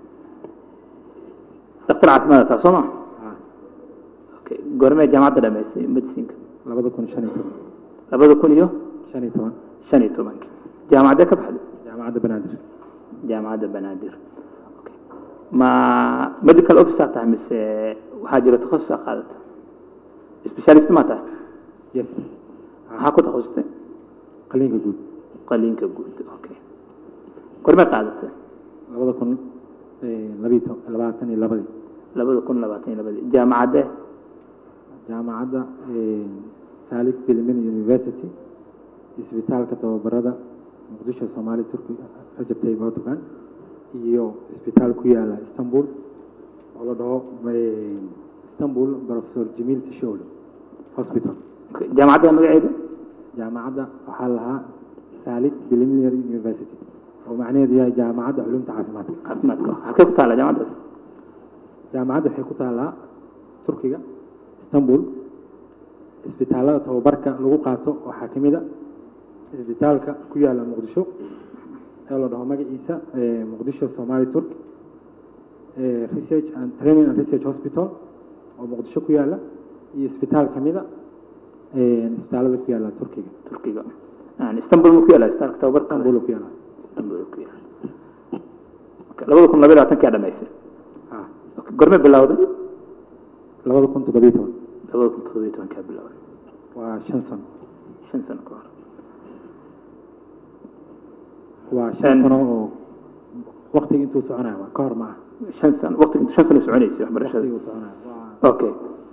dhakhtar caafimaad taa soo ma ah okay goormee jaamacadda dhamaysay medicinka labada kun shan iyo toban labada kun iyo shan iyo toban shan iyo tobanka jaamacadee ka baxday jaamacadda banaadir jaamacadda banaadir okay ma medical officer tahay mise waxaa jira takhasus aa qaadata specialist ma tahay yes maxaa ku takhasustay qaliinka guud qaliinka guud okay goormee qaadatay labada kun labiyo to- labaatan iyo labadii labada kun labaatan iyo labadii jaamacadde jaamacadda saalik bilmin university isbitaalka tababarada muqdisho soomaali turki rajab tayyib erdogan iyo isbitaal ku yaala istanbul oo la dhaho eh, istanbul professor jamiil tishole hospital jaamacadda magaceeda jaamacadda waxaa lahaa saalik preliminary university oo macnaheedu yahay jaamacadda culumta caafimaadka caafimaadka halkee ku taala jaamacaddaas jaamacadda waxay ku taallaa turkiga istanbul isbitaallada tababarka lagu qaato waxaa ka mid a isbitaalka ku yaala muqdisho ee la dhaho magaciisa eh, muqdisho somali turk eh, research and training and research hospital oo muqdisho ku yaala iyo isbitaal ka mid a eh, isbitaallada ku yaala turkiga turkiga Yani istanbul ma ku yaala isbitaalka tababarka istanbul ku yaala istanbul ku yaala Okay, labada kun labaiyo labaatankaa dhamaysay ah Okay, gorme bilowday labada kun toddobiyo toban labada kun toddobiyo tobankaa bilowday waa shan sano shan sano ka hor waa shan En- sano oo waqtiga intuu soconaya waa ka hor ma ah shan sano waqtiga shan sano soconaysay waxbarashada waqtiga uu soconaya waa okay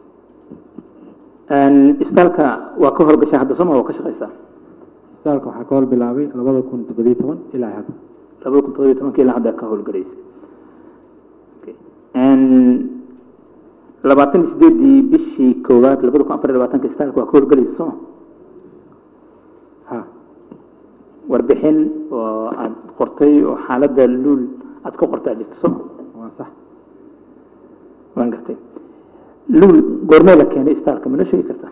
isbitaalka waa ka howlgashaa hadda soma waa ka shaqaysaa isbitaalka waxaa ka hor bilaabay labada kun toddobiyo toban ilaa hadda labada kun toddobiyo tobankii ilaa hadda ka howlgalaysa Okay. labaatan iyo sideedii bishii koowaad labada kun afar iyo labaatanka isbitaalka waa ka howlgalaysa soma ha warbixin oo aad qortay oo xaaladda luul aad ku qortay aad jirto soma waa sax waan gartay luul goormee la keenay isbitaalka ma noo sheegi kartaa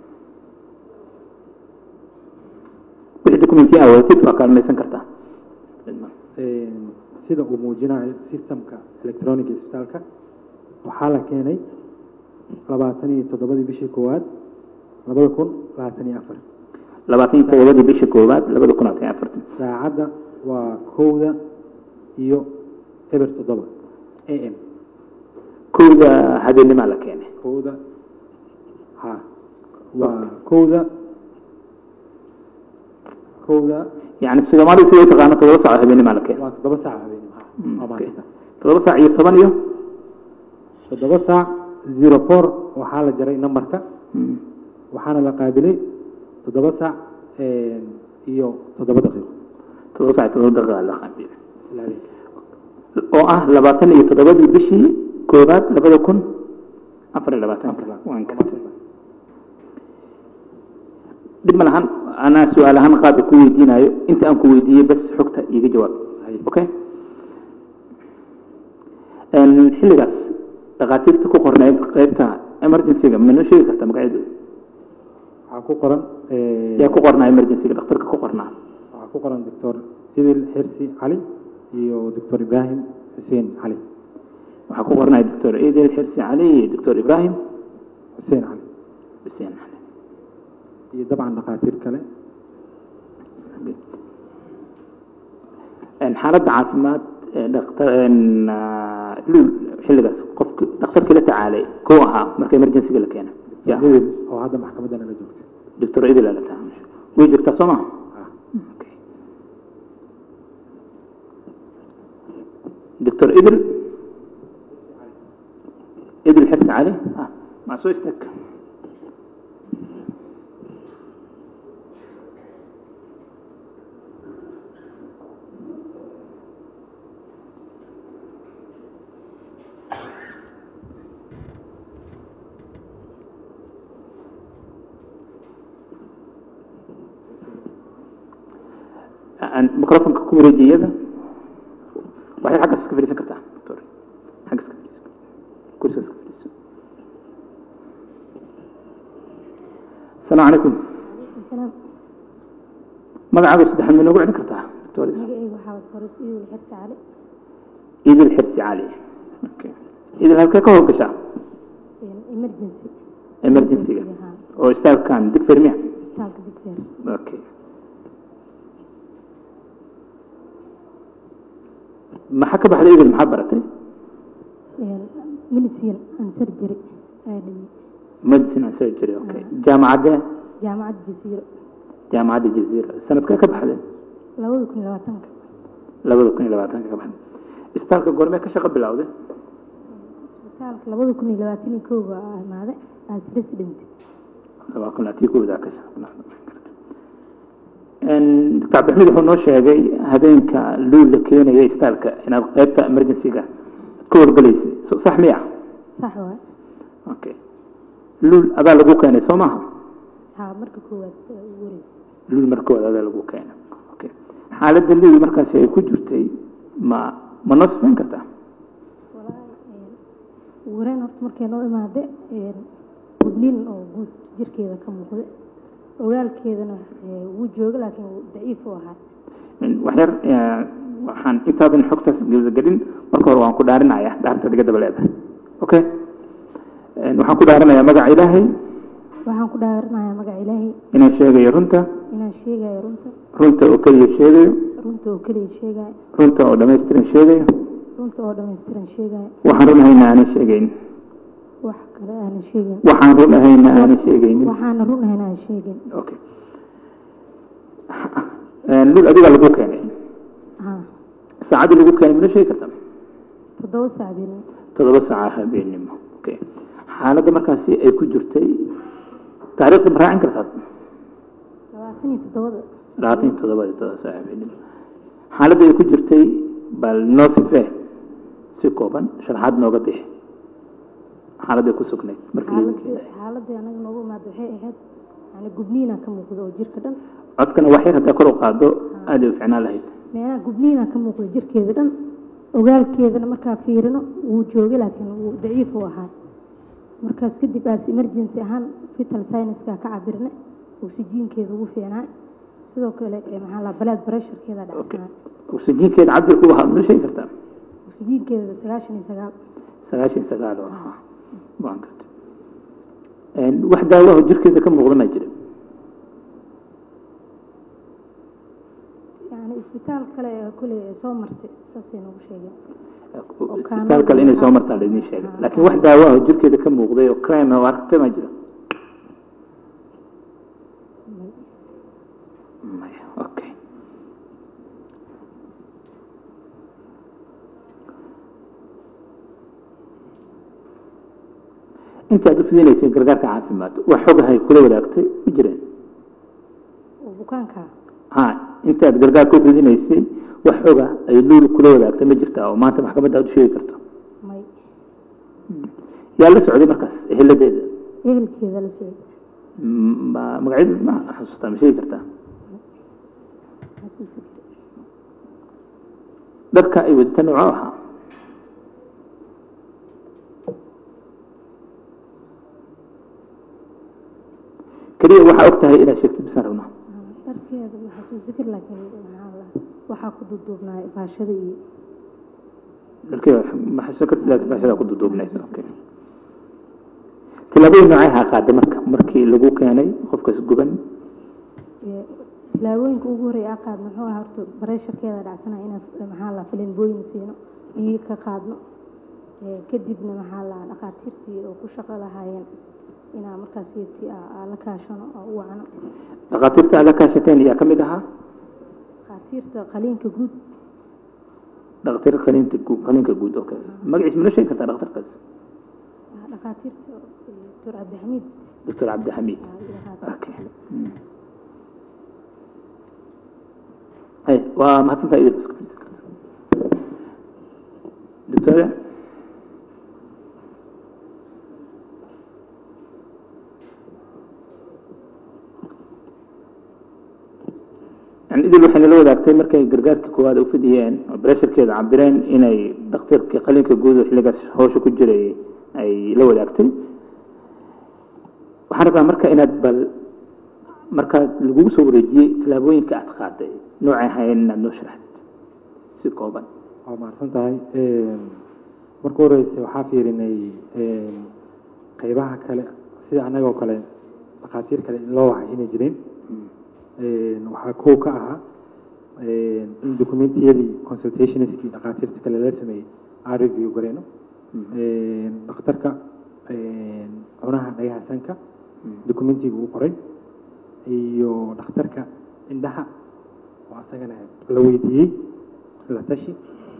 wixii documenti aa wadatid waa kaalmaysan kartaa Een, sida uu muujinayo systemka electronic isbitaalka waxaa la keenay labaatan iyo toddobadii bishii koowaad labada kun labaatan iyo afar labaatan iyo todobadii bishii koowaad labada kun labaatan iyo afartan saacadda waa kowda iyo eber toddoba a m kowda habeenimaa la keenay kowda ha waa kowda kowda yani soomaalida sida u taqaano todoba saac oo habeenimaa la keenay waa toddoba saac habeenimo ha Mm, waa okay. maasanta todoba saac iyo toban iyo toddoba saac zero four waxaa la jaray nambarka Mm, waxaana la qaabilay toddoba saac een, iyo toddoba daqiiqo todoba saac iyo todoba daqiiqa la qaabiyey isla habeenka oo ah labaatan iyo toddobadii bishii koowaad labada kun afar iyo labaatanka Afar iyo waan labaatan. gartay dhib ma lahan anaa su-aal ahaan qaabka ku weydiinayo inta aan ku weydiiyey bas xogta iiga jawaab Hay. okay Een, xilligaas dhakhaatiirta ku qornayd qaybta emergency-ga ma noo sheegi kartaa magaceedu waxaa ku qoran een, yaa ku qornaa emergency-ga dhakhtarka ku qornaa waxaa ku qoran doctor idil xirsi cali iyo doctor ibraahim xuseen cali waxaa ku qornaya doctor idil xirsi cali iyo doctor ibrahim xuseen cali xuseen cali iyo dabcan dhakhaatiir kale Een, xaaladda caafimaad ee dhaktar een, ah, luul xilligaas qofki dhakhtarkii la tacaalay kuu ahaa marka emergency-ga la keenay ya idil oo hadda maxkamadda nala joogta doctor idil aa la tacaalay way joogtaa soo maha ah Okay. doctor idil idil xirsi cali ah maa soo istaag aan microfonka ku wareejiya iyada waxay xaggaas iska fadhiisan kartaa doctor xaggaas iska fadhiisan kursigaas iska fadhiisan asalaamu calaykum salaam magacaaga saddexaad ma noogu celin kartaa doctor magacaygu waxaa wata horis idil xirsi cali idil xirsi cali Okay. idil halkee ka howlgashaa emergency emergency-ga ahaan oo istaalkan digfer miya isbitaalka digfeer okay maxaa ka baxday idil maxaa baratay medicine and surgery ayaa dhimi medicine and surgery okay jaamacadde jaamacadda jasiiro jaamacadda jaziira sanadkee ka baxday labada kun iyo labaatanka labada kun iyo labaatanka ka baxday isbitaalka goormee ka shaqo bilowday isbitaalka labada kun iyo labaatan iyo kowga aa imaaday as resident laba kun labaatan iyo kowda ka shaqo bilowday doctor cabdixamiid wuxuu noo sheegay habeenka luul la keenaya isbitaalka inaad qaybta emergency-ga aad ku horgalaysay so sax miya sax waay okay luul adaa lagu keenay soo maaha haa marka koowaad ee ugu horeysa luul markooda adaa lagu keenay okay xaaladda luul markaasi ay ku jirtay ma ma noo sifayn kartaa walaahi ugu horeyn horta markay noo imaade gubnin oo guud jirkeeda ka muuqda ogaalkeedana ee, wuu jooga laakiin wuu daciif u ahaa wax yar eh, waxaan intaadan xogtaas gelin marka hore waan ku dhaarinayaa dhaarta diga daba leedahay okay Eh, waxaan ku dhaarinayaa magaca ilaahay waxaan ku dhaaranayaa magaca ilaahay inaan sheegayo runta inaan sheegayo runta runta oo keliya sheegayo runta oo keliya sheegayo runta oo dhammaystiran sheegayo runta oo dhammaystiran sheegayo waxaan run ahayna aanan sheegayn wax kale aanan sheegin waxaan run ahayna aanan sheegaynin waxaana run ahayn aan sheegin okay Eh, lul adigaa lagu keenay haa saacaddii lagu keenay mana sheegi kartaa toddoba saac been toddoba saaca habeenimo okay xaaladda markaasi ay ku jirtay taariikhda ma raacin kartaa labaatan iyo toddobada labaatan iyo toddobadii toddoba saaca habeenimo xaaladda ay ku jirtay bal noo sifee si kooban sharaxaad nooga bixi xaaladday ku sugnayd markii lagu xaaladii keenay xaaladii anaga noogu imaada waxay ahayd yani gubniina ka muuqda oo jirka dhan codkana wax yar haddaa kor u qaado aad ay u ficnaan lahayd meelaha gubniina ka muuqda jirkeeda dhan ogaalkeedana markaa fiirino wuu joogay laakiin wuu daciif u ahaa markaas kadib aas emergency ahaan vital science-ka ka cabirna oksijiinkeeda ugu fiicnaa sidoo kale ee maxaa la balaad pressurekeeda dhacsanaa oksijiinkeeda cabirku wahaa mana sheegi kartaa oksijiinkeeda sagaashan iyo sagaal sagaashan iyo sagaal oo ahaa waan gartay wax daawaho jirkeeda ka muuqda maa jira yani isbitaal kale ee kule ee soo martay saasay noogu sheegeen isbitaal kale inay soo martaan laidin sheegay laakiin wax daawaho jirkeeda ka muuqday oo crime oo aragtay maa jira maya okay intaad u fidinaysay gargaarka caafimaad wax xogahay kula wadaagtay ma jireen oo bukaanka ha intaad gargaarka u fidinaysay wax xoga ay luul kula wadaagtay ma jirtaa oo maanta maxkamadda aad u sheegi karto may yaa la socday markaas eheladeeda ehelkeeda la socday ma magacyada ma xasuustaa ma sheegi kartaa xasuusi kare dharka ay wadata noocoo ahaa keliya waxaa og tahay inaad sheegtid bisaan rabnaa dharkeeda ma xasuusi kar laakiin maxaa la waxaa ku duuduubnaa baashada iyo dharkeeda ma xasuusan kartid laakiin baashadaa ku duduubnayd okay tillaabooyin noocay ahaa qaaday marka markii lagu keenay qofkaas guban ee tilaabooyinka ugu horreeya aa qaadno muxuu ahaa horta bareesharkeeda dhacsana inaan maxaa la filinbooyin siino dhiig ka qaadno ee kadibna maxaa la dhakhaatiirtii oo ku shaqo lahaayeen inaa markaas yati aa la kaashano oo u wacno dhakhaatiirta aad la kaashateen ayaa ka mid ahaa dhakhaatiirta qaliinka guud dhakhaatiir qaliinta guud qaliinka guud okay magaciis mana sheegi kartaa dhakhtarkaas ah, dhakhaatiirta doctor cabdixamiid doctor cabdixamiid aa la yidhaahdaa. okay hay waa mahadsantaa idil iska fadhiisan karta doctore yani idil waxay nala wadaagtay markay gargaarka koowaad u fidiyeen oo bresharkeeda cabireen inay dhakhtarkii qalinka guud oo xilligaas howsha ku jiray ay la wadaagtay waxaan rabaa marka inaad bal markaa lagugu soo wareejiyey tallaabooyinka aad qaaday noocay ahaayeen inaad noo sharaxdid si kooban waa mahadsan tahay marka horeyse waxaa fiirinay qeybaha kale sida annagoo kale dhakhaatiir kale in loo wacay inay jireen waxaa kow ka ahaa in documentiyadii consultationskii dhakhaatiirta kale la sameeyey aan review gareyno dhakhtarka cunaha dhagaha sanka documentiga uu qoray iyo dhakhtarka indhaha oo asagana la weydiiyey la tashi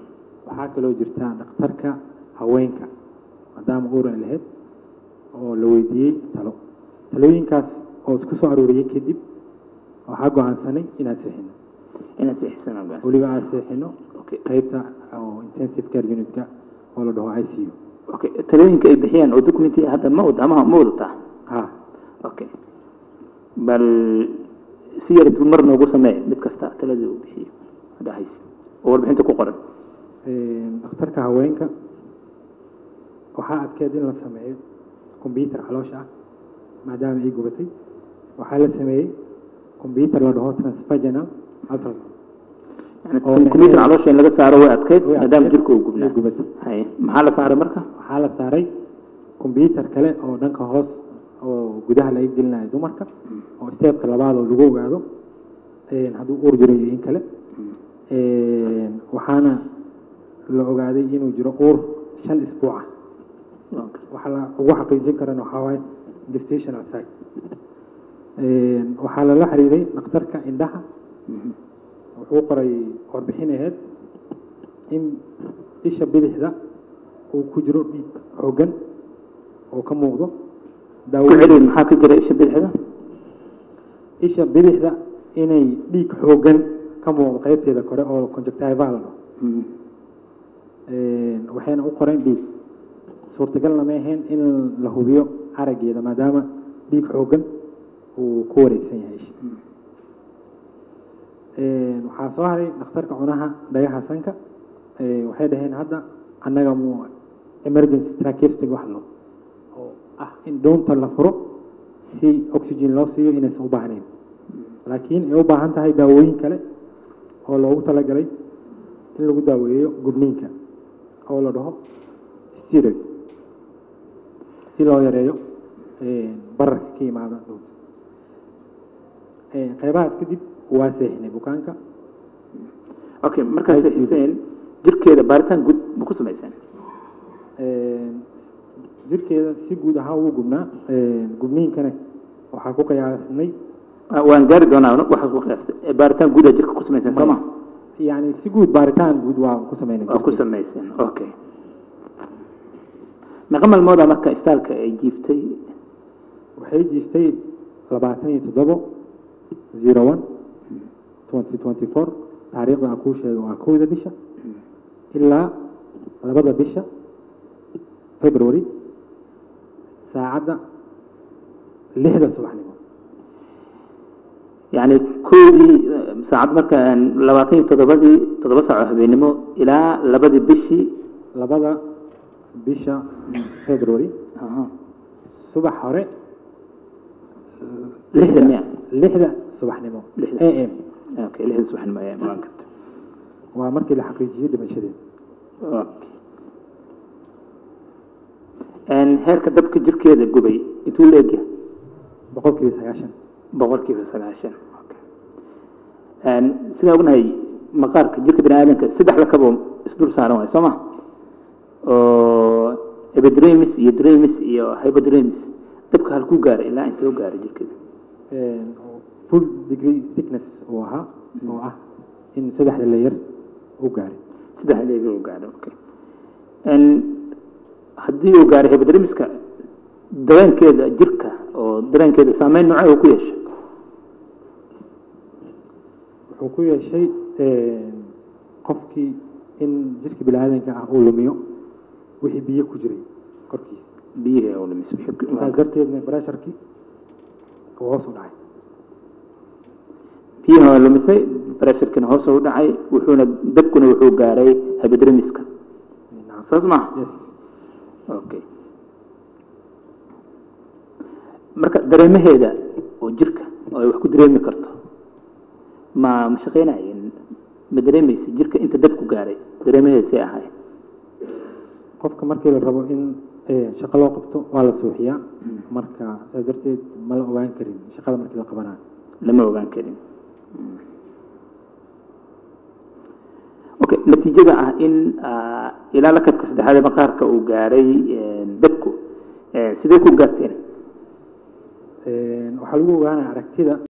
waxaa kaloo jirta dhakhtarka haweenka maadaama uur ay lahayd oo la weydiiyey talo talooyinkaas oo isku soo aruuriyey kadib waxaa go-aansanay inaan seexino inaad sixisana ogaansan weliba aan seexino okay qaybta oo intensive care unitka oo la dhaho i c u okay talooyinka ay bixiyaan oo documenti hadda ma wada ama ma wadataa ha okay bal si yar dul mar noogu samee mid kasta taladii uu bixiyo hadda hayse oo warbixinta ku qoran dhakhtarka haweenka waxaa adkeed in la sameeyo combyuter caloosha ah maadaama ay gubatay waxaa la sameeyey combyuter la dhaho transvaginal ultrasound yani Oo computer macnaheedu- caloosha in laga saaro way adkeyd Way maadaama adkeyd, jirka uu gubnaa way gubatay. haye maxaa la saaray marka waxaa la saaray combyuter kale oo dhanka hoos oo gudaha laga gelinayo dumarka oo steebka labaad oo lagu ogaado een, hadduu uur jiro iyo in kale Een, waxaana la ogaaday inuu jiro uur shan isbuuc ah Okay. waxa la ugu xaqiijin karana waxaa waaye gestational site Een, waxaa lala xiriiray dhakhtarka indhaha Mhm. wuxuu qoray warbixin aheyd in isha bidixda uu ku jiro dhiig xooggan oo ka muuqdo ku daawo celi maxaa ka jira isha bidixda isha bidixda inay dhiig xooggan ka muuqdo qaybteeda kore oo conjunctival la dhaho Mhm. Een, waxayna u qoreen dhiig suurtagalna ma ahayn in la hubiyo araggeeda maadaama dhiig xooggan uu ku wareegsan yahay isha Een, waxaa soo haray dhakhtarka cunaha dhagaha sanka Ee, waxay dhaheen hadda annaga mu emergency tracheostomy wax lo oo ah in doonta la furo si oxygen loo siiyo inaysan u baahnayn laakiin ay u baahan tahay daawooyin kale oo loogu talagalay in lagu daaweeyo gubniinka oo la dhaho steroid si loo yareeyo een, bararka ka yimaada dhowta Een, qeybahaas kadib waa seexinay bukaanka okay markaas ICU. xuseen jirkeeda baaritaan guud ma ku samaysaan Een, jirkeeda si guud ahaan wuu gubnaa Een, gubniinkana waxaa ku qiyaasnay Ah, waan gaari doonaa waxaad ku qiyaastay Eh, baaritaan guud aa jirka ku samaysaan soo ma yani si guud baaritaan guud waa ku sameynay waa ku jirkeeda. samayseen okay meeqa maalmooda marka istaalka ay jiiftay waxay jiiftay labaatan iyo toddobo zero one twenty twenty four taariikhda aan kuu sheego waa kowda bisha ilaa labada bisha february saacadda lixda subaxnimo yani kowdii eh, saacad marka aan labaatan iyo toddobadii toddoba saac oo habeenimo ilaa labadii bishii labada bisha february aha, subax hore lixda miya lixda subaxnimo Lixda. a m okay lixda subaxnimo ayaa imaan karta waa markii la xaqiijiyey dhimashadeeda okay Een, heerka dabka jirkeeda gubay intuu leegyahay boqolkiiba sagaashan boqolkiiba sagaashan Okay. Een, sidaan ognahay maqaarka jirka bini aadamka saddex lakabo isdul saaran waay soo ma oo epidermis iyo dermis iyo hypodermis dabka halkuu gaaray ilaa intee u gaaray jirkeeda Een, full degree thickness uu ahaa oo ah in saddexda layer u gaaray saddex leegi u gaaray okay Een, haddii uu gaaray hypodermiska dareenkeeda jirka oo dareenkeeda saameyn noocee uu ku yeeshay wuxuu ku yeeshay een, qofkii in jirka biniaadanka ah uu lumiyo wixii biyo ku jiray korkiisa biyihii oo lumis wixii ku- saas darteedna pressurkii uu hoos u dhacay biyaha waa lumisay pressurkina hoos u dhacay wuxuuna dabkuna wuxuu gaaray hypodermiska Nacam. saas maaha yes okay marka dareemaheeda oo jirka oo ay wax ku dareemi karto ma ma shaqeynayeen ma dareemaysa jirka inta dabku gaaray dareemaheeda say ahay qofka markii la rabo in een, shaqo loo qabto waa la suuxiyaa marka saas darteed ma la ogaan karin shaqada markii la qabanayo lama ogaan karin okay natiijada ah in ah, ilaa lakabka saddexaad ee maqaarka uu gaaray een, dabku eh, sidee ku gaarteen Een, waxaa lagu ogaanaya aragtida